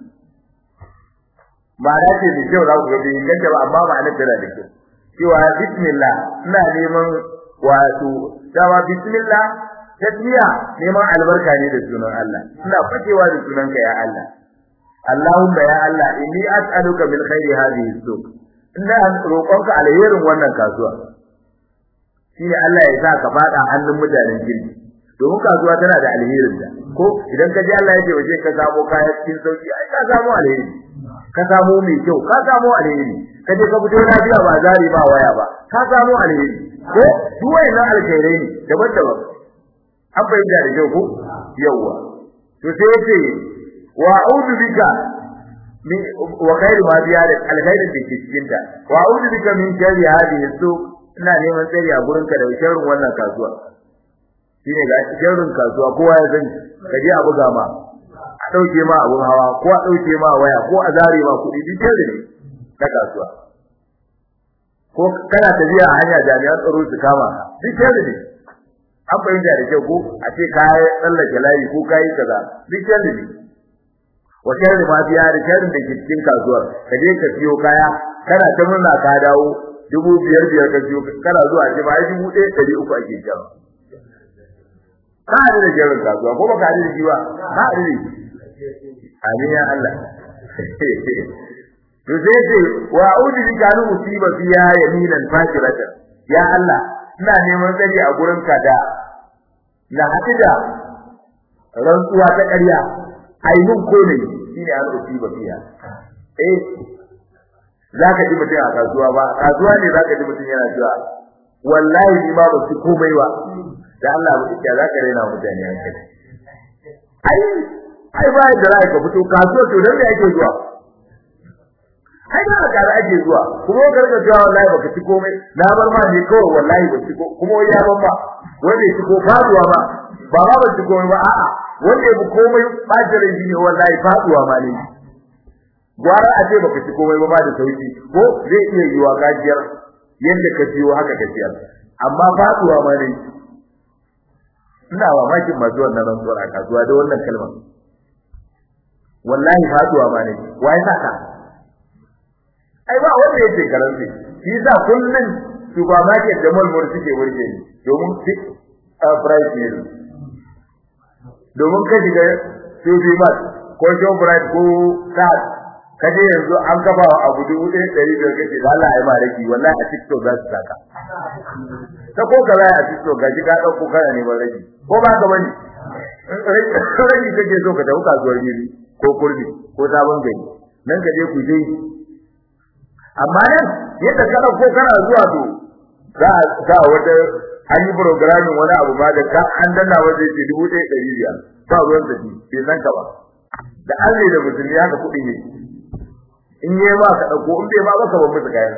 ma'ana ce da kyau za ku ga bai ganta ba amma ma'anar tana da kyau cewa bismillah ina neman wato dawa bismillah tasmiya neman albarka ne da sunan Allah ina fakewa da sunanka ya Allah Allahumma ya Allah inni as'aluka min khairi hadhihi suq ina roƙonka alherin wannan kasuwa shine Allah ya sa ka fada hannun mutanen kirki domin kasuwa tana da alherin da ko idan ka ji Allah ya ce waje ka samu kaya cikin sauki ai ka samu alheri ka samu mai kyau ka samu alheri ka je ka fito lafiya ba zari ba waya ba ka samu alheri ko duk wayannan alkhairai ne daban-daban an bayyana da kyau ko yawa to sai yace wa a'udhu bika min wa khairu ma biya da alkhairin da ke cikin ta wa a'udhu bika min sharri hadhihi suq ina neman tsari a gurin ka da sharrin wannan kasuwa shine ga sharrin kasuwa kowa ya sani ka je a buga ma a dauke ma abun hawa ko a dauke ma waya ko a zare ma kuɗi duk sharri ne na kasuwa ko kana tafiya a hanya jami'an tsaro su kama duk sharri ne an bayyana da kyau ko a ce ka tsallake layi ko kai kaza duk sharri ne wa sharri ma biya da sharrin da ke cikin kasuwar ka je ka siyo kaya kana ta murna ka dawo dubu biyar biyar ka siyo kana zuwa ce ba dubu ɗaya ɗari uku ake jan ka haɗu da sharrin kasuwa ko ba ka haɗu da shi ba ka haɗu da shi amin ya Allah to sai ce wa a'udhu bika an usiba fiha yaminan fakiratan ya Allah ina neman tsari a gurin ka da na haɗu da rantsuwa ta ƙarya ainun ko ne shine an usiba fiha eh zaka ji mutum a kasuwa ba kasuwa ne zaka ji mutum yana cewa wallahi ni ma ba su komai ba da Allah ba ya za ka rena mutane hankali ai ai ba da rai ka fito kasuwa to dan da yake zuwa ai ba ka da ake zuwa kuma ka rika cewa wallahi baka ci komai na bar ma ne kawai wallahi ba ci ko kuma ya ban ba wanda ya ci ko faduwa ba ba ba ba ci komai ba a'a wanda ya bi komai bajire shi ne wallahi faduwa ma ne gwara a ce baka ci komai ba ba da sauki ko zai iya yiwa gajiyar yanda ka ciwo haka ka ciyar amma faduwa ma ne ina mamakin masu wannan rantsuwar a kasuwa da wannan kalmar wallahi faduwa ma ne wai saka ai ba wanda yake karanci shi yasa kullun supermarket da mall mall suke burge ni domin fix price ne domin ka shiga Sufi Mart ko Shoprite ko Sat kaje yanzu an kafa abu dubu ɗaya ɗari biyar kace da Allah ya ma raki wallahi a TikTok za su saka ta ko ka a TikTok gaji ka ɗauko kana ne ba raki ko ba ka bane raki kake so ka tafi kasuwar gidi ko kurbi ko sabon gari nan ka je ku je amma nan yadda ka dauko kana zuwa to za a sa wata an yi programming wani abu ba da ka an danna waje ce dubu ɗaya ɗari biyar ba ruwan da bai san ka ba da an da musulmi haka kuɗi ne in yi ba ka ɗauko in bai ba ba ka ban musu kayan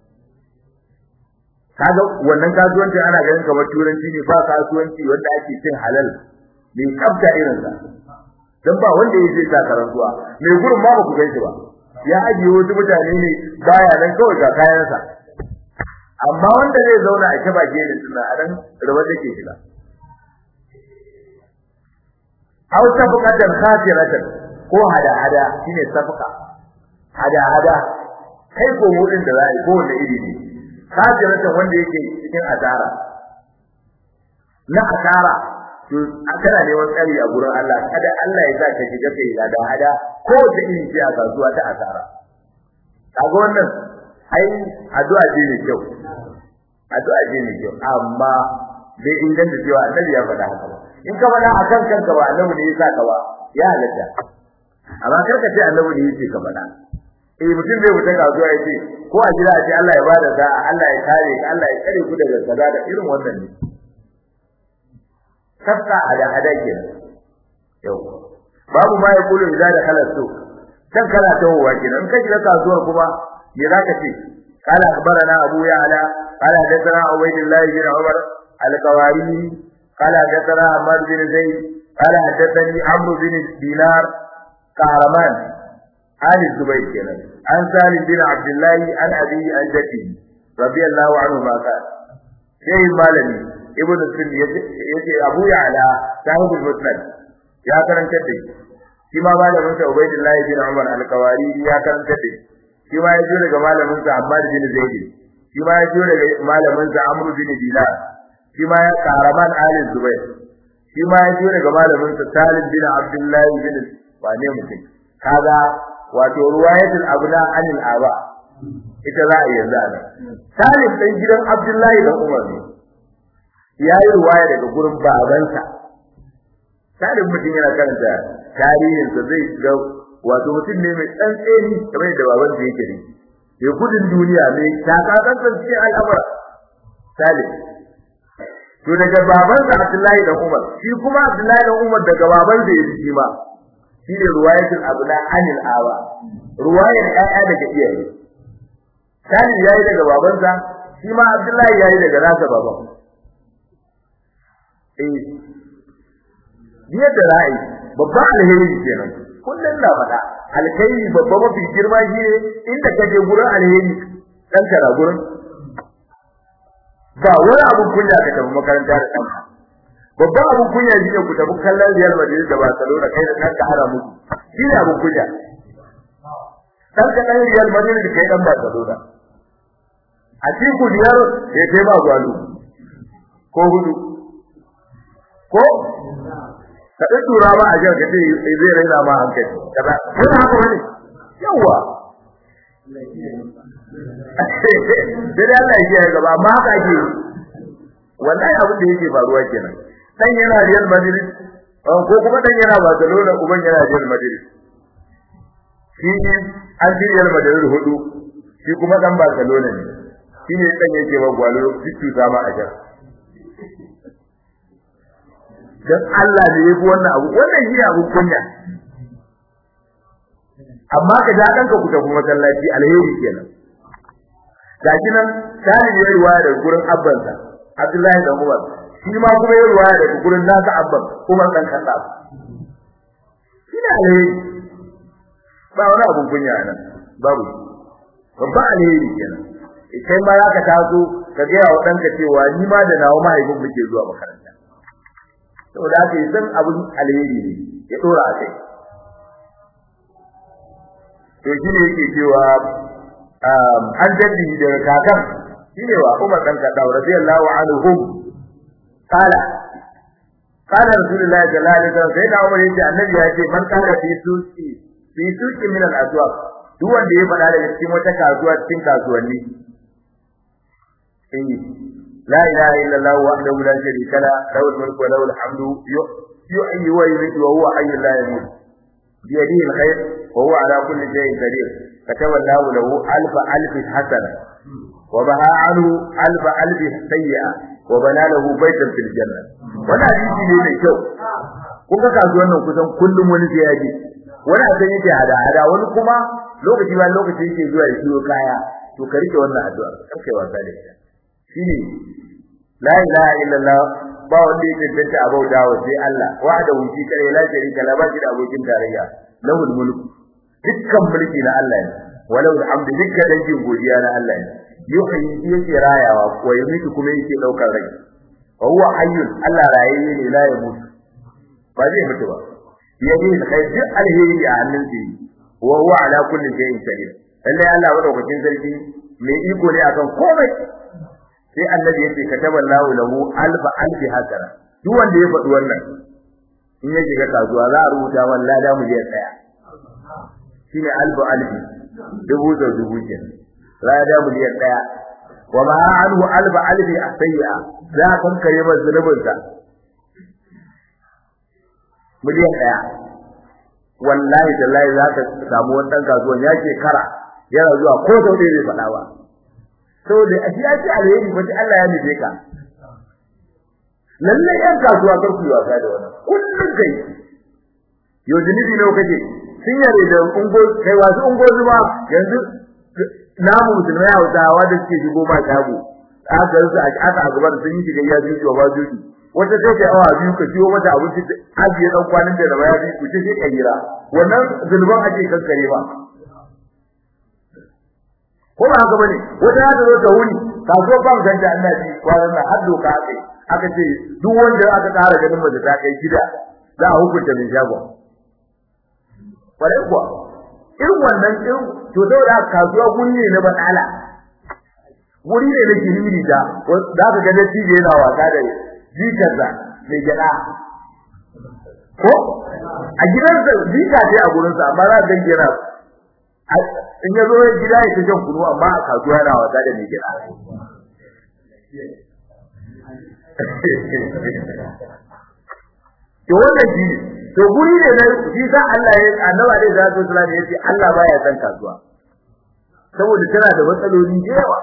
kaga wannan kasuwanci ana ganin kamar turanci ne ba kasuwanci wanda ake cin halal mai tsafta irin sa dan ba wanda yake ta karantuwa mai gurin ma ba ku gan shi ba ya ajiye wasu mutane ne baya nan kawai ga kayansa amma wanda zai zauna a kaba gene suna a nan rawa take shiga aw safaqatan khasiratan ko hada hada shine safqa hada hada kai ko mudin da zai ko wanda iri ne khasiratan wanda yake cikin asara na asara to kana neman tsari a gurin Allah kada Allah ya sa ka shiga kai da hada ko da iri ce a kasuwa ta asara kaga wannan ai addu'a ce ne kyau addu'a ce ne kyau amma bai inganta cewa annabi ya faɗa haka ba in ka faɗa akan kanka ba annabi ne ya sa ka ba ya halatta amma kar ka ce annabi ne yake ka faɗa eh mutum zai fita kasuwa ya ce ko a gida a ce Allah ya bada sa'a Allah ya kare ka Allah ya kare ku daga kaza da irin wannan ne tafka ada ada kenan yau babu ma yaqulu idza dakhala suq kan kana tawowa kenan in ka shiga kasuwar kuma me zaka ce qala akhbarana abu ya'la qala hadathana ubaydullah bin umar al-qawari qala hadathana ahmad bin zayd qala hadathani amr bin dinar kahraman an zubayr kenan an salim bin abdullah an abi an jati radiyallahu anhu ma qala sai malami ibn sunni yace abu ya'la sahibul musnad ya karanta da shi ma malamin sa ubaydullah bin umar al-qawari ya karanta da shi ma ya jo daga malamin sa ammar bin zaid shi ma ya jo daga malamin sa amr bin dinar shi ma ya karaman ali zubair shi ma ya jo daga malamin sa salim bin abdullah bin wane mutum kaga wato ruwayatul abna anil aba ita za a yanzu ana salim dan gidan abdullahi dan umar ne yayi ruwaya daga gurin babansa salim mutum yana karanta tarihin sa zai ga wato mutum ne mai tsantseni kamar da baban sa yake ne mai gudun duniya mai takatsan cikin al'amura salim to daga baban sa abdullahi dan umar shi kuma abdullahi dan umar daga baban sa yake shi ma shine ruwayatul abna anil awa ruwayar ƴaƴa daga iyaye salim yayi daga babansa shi ma abdullahi yayi daga nasa baban eh biyar da ra'ayi babban alheri kenan kullun na faɗa alheri babba mafi girma shi ne inda kaje gurin alheri dan kara gurin ba wani abun kunya ka tafi makaranta da ɗanka babban abun kunya shi ne ku tafi kallon Real Madrid da Barcelona kai da kanka hara muku shi ne abun kunya dan ka dan Real Madrid da kai dan Barcelona a cikin biyar ya kai ba gwalo ko hudu ko ka ɗan tura ba a jar ka ce zai raina ma hankali kaza yana haka wani yawa sai dai Allah ya gaba amma haka ake wallahi abin da yake faruwa kenan dan yana Real Madrid ko kuma dan yana Barcelona uban yana Real Madrid shi an ji Real Madrid hudu shi kuma dan Barcelona ne shine dan yake ba gwalo fitu sama a jar dan Allah ne yafi wannan abu wannan shi abu kunya amma ka ja danka ku tafi masallaci alheri kenan gashi nan tani ne ruwaya da gurin abbansa Abdullahi da Umar shi ma kuma ya ruwaya da gurin nasa abban Umar dan Khattab shi ne alheri ba wani abun kunya nan babu babba alheri kenan kai ma za ka taso ka ga wa danka cewa ni ma da nawa mahaifin muke zuwa makaranta saboda haka yi san abun alheri ne ya dora a kai to shi ne yake cewa an jaddi daga kakan shi ne wa Umar dan Khattab radiyallahu anhu qala qala rasulullahi sallallahu alaihi wasallam sai da Umar yace annabi ya ce man kana fi suqi fi suqi min al-aswaq duk wanda ya faɗa daga cikin wata kasuwa cikin kasuwanni eh la ilaha illallah wahdahu la sharika la lahu al-mulku wa lahu al-hamdu yuhyi wa yumiitu wa huwa hayyun la yamut بيده الخير وهو على كل شيء قدير كتب الله له ألف ألف حسنة وبها عنه ألف ألف سيئة وبنى له بيتا في الجنة وانا حديثي ne mai kyau kun ga kasuwan nan kusan kullum wani sai ya je wani a san yake hada hada wani kuma lokaci ba lokaci yake zuwa ya siyo kaya to ka rike wannan addu'a kar kai wasa da ita shine la ilaha illallah ba wanda yake tantance a bauta wa sai Allah wahda wuci kare la sharika la ba shi da abokin tarayya lahul mulk dukkan mulki na Allah ne walau alhamdu dukkan dangin godiya na Allah ne yuhyi yake rayawa ko yamitu kuma yake daukar rai wa huwa hayyun Allah rayayye ne la ya mutu ba zai mutu ba yayi da kai duk alheri a hannun sa wa huwa ala kulli shay'in qadir lalle Allah madaukakin sarki mai iko ne akan komai sai annabi yace kataballahu lahu alfa alfi hasana duk wanda ya faɗi wannan in ya shiga kasuwa za a rubuta man lada mu je tsaya shine alfu alfi dubu da dubu ke lada mu je tsaya wa ma anhu alfa alfi asayya za a kankare masa zunubin sa miliyan ɗaya wallahi tallahi za ka samu wannan kasuwan ya shekara yana zuwa ko sau ɗaya bai faɗa ba saboda a ya ce alheri wata Allah ya nufe ka lalle yan kasuwa kar ku yi wasa da wannan kullun kai yau jinibi ne kake sun yare da ungo kai wasu ungo zuma yanzu namu musulmai hausawa da suke shigo ba shago aka su aka a gaban sun yi shiga ya ji ba juji wata sai ta awa biyu ka ciwo mata abinci ajiye dan kwanin da ya bi ku ce sai kayira wannan zulban ake kankare ba ko ba haka bane wata ya zo ta wuni kasuwar ban ganta annabi kwanan nan har doka aka aka ce duk wanda aka tsara ganin mace ta kai gida za a hukunta mai shagon kwarai kuwa irin wannan irin to saboda kasuwa guri ne na batsala guri ne na kiriri da za ka ga dattijo yana wasa da jikarsa mai gyaɗa ko a gidansa jika ce a gurinsa amma za ka ga yana in ya zo gida ya shan kunu amma a kasuwa yana wasa da mai gida to wannan shi to guri ne na shi sa Allah ya annaba dai zai sallallahu alaihi yace Allah baya san kasuwa saboda tana da matsaloli da yawa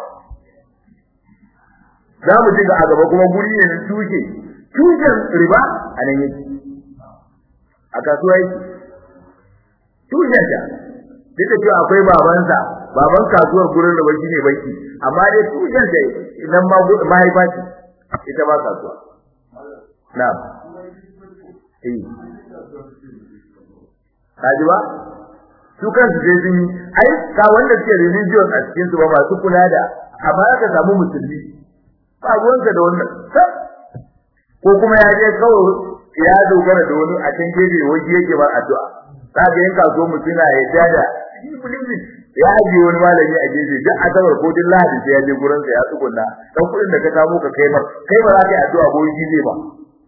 za mu ji ga a gaba kuma guri ne na tushe tushen riba a nan yake a kasuwa yake tushen ta duk da cewa akwai babansa baban kasuwar gurin da baki ne baki amma dai tushen da idan ma mahaifa ce ita ba kasuwa na'am eh kaji ba su kansu sai sun yi ai ka wanda suke religion a cikin su ba masu kula da amma ka samu musulmi ba ruwanka da wannan ko kuma ya je kawai ya dogara da wani a can gefe wani yake ba addu'a kaga yin kasuwar mutum na yadda da ya aje wani malami a gefe duk asabar ko duk lahadi sai ya je gurin sa ya tsugunna dan kudin da ka samu ka kai mar kai ba za ka yi addu'a ko yi zai ba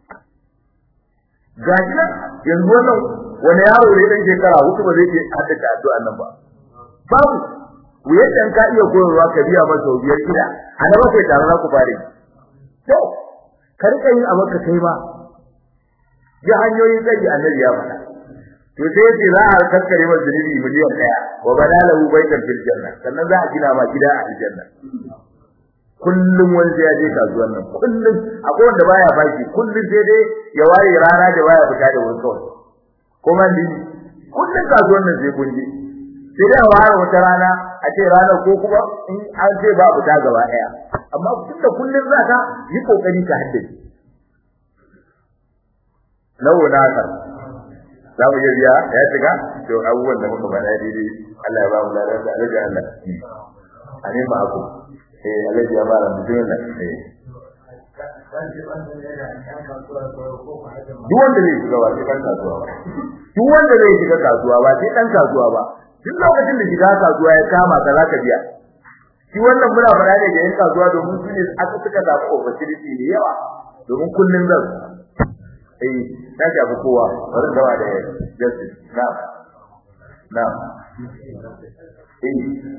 gashi nan yanzu wannan wani yaro ne dan shekara hudu ba zai iya haddace addu'a nan ba babu wuyar dan ka iya koyarwa ka biya masa biyar gida a na bakwai tare za ku fare to ka rika yin abin ka kai ma ya hanyoyin tsaki annabi ya faɗa to sai ce za a kaskare masa zunubi miliyan daya wa badalahu baitan fil janna sannan za a gina ma gida a aljanna kullum wani sai ya je kasuwar nan kullum akwai wanda baya baki kullum sai dai ya ware rana da baya fita da wani kawai kuma ni kullum kasuwar nan sai kun je sai dai a ware wata rana a ce ranar ko kuma in an ce ba fita gaba ɗaya amma tun da kullum za ka yi kokari ka haddace nawa na ka za mu iya biya ya shiga to abubuwan da muka faɗa daidai Allah ya ba mu ladan da alaji Allah amin ba aku eh alaji ya ba mu dinna eh duk wanda zai shiga ba sai dan kasuwa ba duk wanda zai shiga kasuwa ba sai dan kasuwa ba duk lokacin da shiga kasuwa ya kama ka zaka biya shi wannan muna faɗa ne ga yan kasuwa domin su ne aka suka zaɓi opportunity da yawa domin kullun zan eh na shafi kowa bari gawa da justice na na eh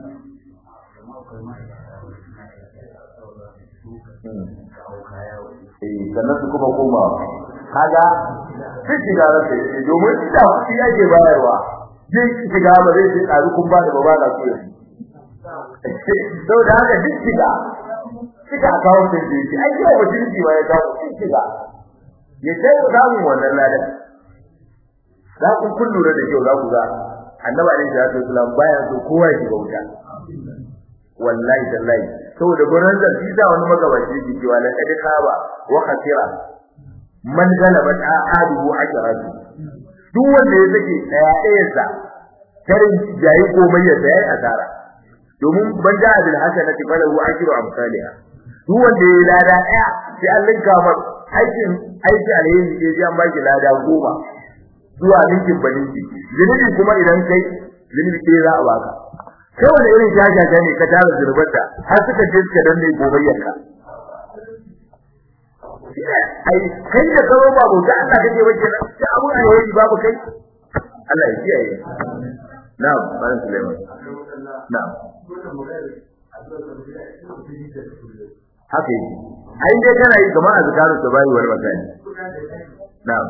eh sannan su kuma koma kaga sai shiga da sai domin ita shi yake bayarwa zai shiga ba zai ce tsari kun ba da ba ba da su sau da haka duk shiga shiga a kawo da shi ai yau ba jirgi ba ya kawo duk shiga ya sai ku samu wannan ladan za ku kun lura da kyau za ku ga annabi alaihi salatu wasallam baya so kowa ya shiga wuta wallahi tallahi saboda gurin da shi da wani magabaci yake cewa la kad khaba wa khasira man galaba ta'aduhu ajratu duk wanda ya sake daya ɗayansa karin jayi komai ya sai asara domin ban da bil hasanati falahu ajru amsalha duk wanda ya lada daya sai an linka mar aikin aiki alheri ke ji an baki lada goma zuwa linkin balinki zunubi kuma idan kai zunubi ke za a baka kai wanda irin shashasha ne ka tara zunubar da har suka je suka danne gobayyarka ai kai da karo babu da Allah kake wajen da abun alheri babu kai Allah ya kiyaye na'am bayan Sulaiman na'am haka yi ai dai kana yi kamar azkaru sabai wal masai na'am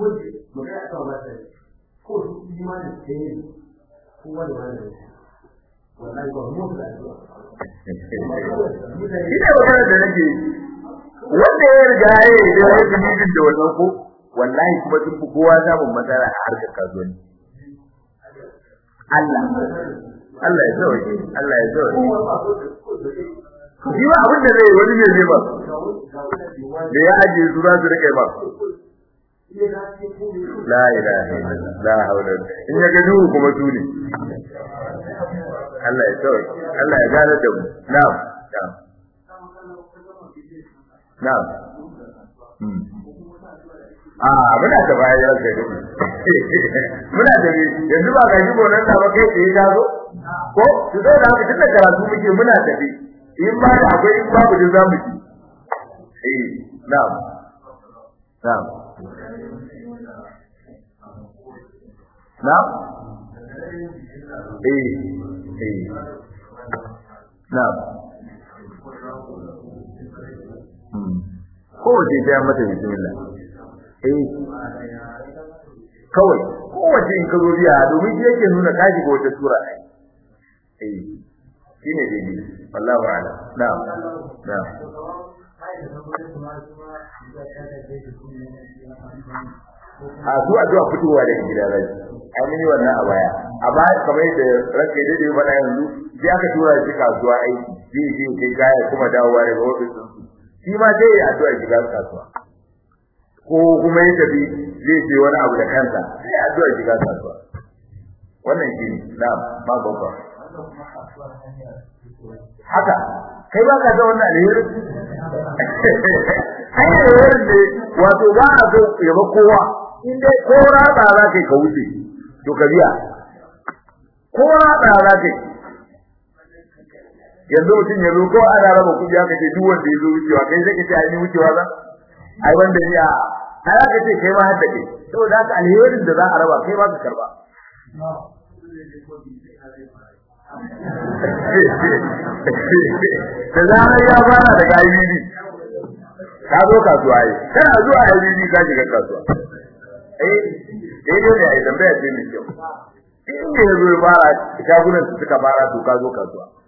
Ina magana da nake wanda ya riga ya yi da ya yi da wannan ko wallahi kuma sun fi kowa samun matsala a harkar kasuwanci. Allah Allah ya sauke Allah ya sauke shi ba abin da zai wani ne zai ba da ya ajiye su za su rike ba la ilaha illallah la haula in ya ga duhu kuma su ne Allah ya sauke Allah ya gane da mu na'am na'am na'am a muna da baya ya kai muna da yanzu ba gaji gonan da ba kai tsaye ta zo ko su zo da haka tunda karatu muke muna da bi in ba da akwai in babu da zamu ji eh na'am na'am na'am eh eh na'am ko wace ta mata bismillah eh kawai kowace in ka zo biya domin shi yake nuna ka shiga wata sura ai eh shine dai wallahi a'lam na'am na'am a su a zuwa fitowa daga gida rai an yi wannan a baya a baya kamar yadda ranke daidai ya faɗa yanzu sai aka tura shi kasuwa aiki zai je kai kaya kuma dawowa daga ofis shi ma sai ya addu'a shiga kasuwa ko kuma ya tafi zai ce wani abu da kansa sai ya addu'a shiga kasuwa wannan shi na ba babba haka kai ba ka ga wannan alheri ai alheri ne wato ba a so ya ba kowa in dai ko raba za kai ka wuce to ka biya ko raba za kai yanzu mutum ya zo ko ana raba kuɗi aka ce duk wanda ya zo wucewa kai sai ka ce ai ni wucewa za ai wanda ya ai aka ce kai ma hadda kai saboda haka alherin da za a raba kai ba ka karba da zarar ya fara daga IBD ka zo kasuwa yi kana zuwa IBD ka shiga kasuwa eh eh dole ai tambaya ce mai kyau in da yazo ya fara shagunan su suka fara to ka zo kasuwa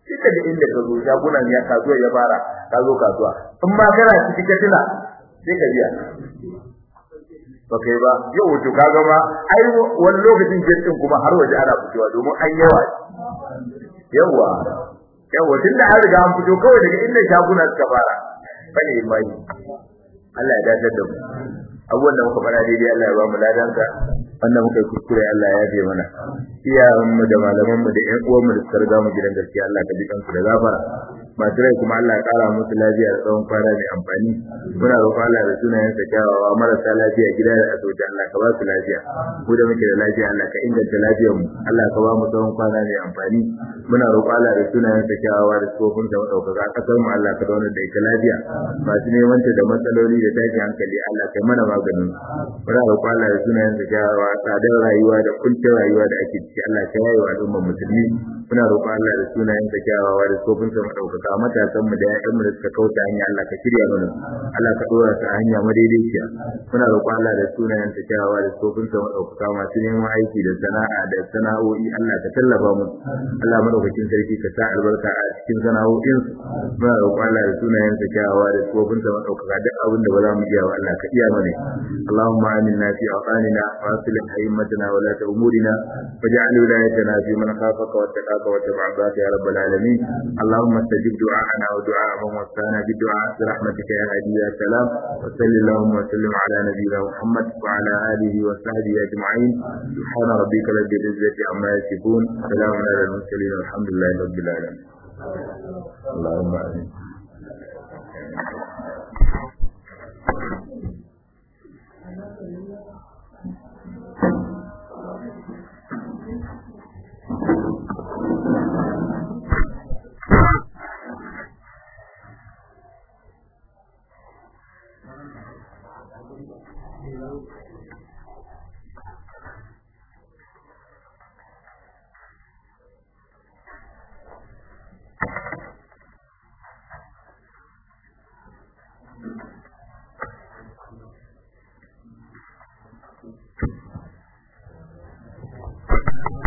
duka da inda ka zo shagunan ya kasuwa ya fara ka zo kasuwa in ma kana ciki ka tuna sai ka biya ba kai ba yau wato kaga ma ai wani lokacin jirgin kuma har waje ana fitowa domin an yawa yawa yawa tun da an riga an fito kawai daga inda shaguna suka fara bane mai Allah ya dace da mu abubuwan da muka fara daidai Allah ya ba mu ladanka wanda muka yi kuskure Allah ya yafe mana iyayen mu da malaman mu da ƴan uwan mu da suka riga mu gidan gaskiya Allah ka ji kansu da gafara masu rai kuma Allah ya kara musu lafiya da tsawon kwana mai amfani muna roƙon Allah da sunayen sa kyawawa marasa lafiya gida da asibiti Allah ka ba su lafiya mu da muke da lafiya Allah ka inganta lafiyar mu Allah ka ba mu tsawon kwana mai amfani muna roƙon Allah da sunayen sa kyawawa da tsofin sa madaukaka kasar mu Allah ka zauna da ita lafiya masu neman ta da matsaloli da tashin hankali Allah kai mana maganin muna roƙon Allah da sunayen sa kyawawa tsadar rayuwa da kuncin rayuwa da ake ciki Allah ka yaye wa al'ummar musulmi muna roƙon Allah da sunayen sa kyawawa da tsofin sa madaukaka ka matasan mu da ƴaƴan mu da suka kauta hanya Allah ka shirya mana Allah ka dora su a hanya madaidaiciya muna roƙon Allah da sunayen sa kyawawa da tsofin sa madaukaka masu neman aiki da sana'a da sana'o'i Allah ka tallafa mu Allah madaukakin sarki ka sa albarka a cikin sana'o'in su muna roƙon Allah da sunayen sa kyawawa da tsofin sa madaukaka duk abin da ba za mu iya ba Allah ka iya mana Allahumma aminna fi awqanina wa aslih a'immatana wa la umurina waj'al wilayatana fi man khafaka wattaqaka wa tabi'aka ya rabbal alamin Allahumma istajib دعاءنا ودعاء من وفانا بالدعاء برحمتك يا هادي يا سلام وصل اللهم وسلم على نبينا محمد وعلى اله وصحبه اجمعين سبحان ربك رب العزه عما يصفون سلام على المرسلين والحمد لله رب العالمين اللهم امين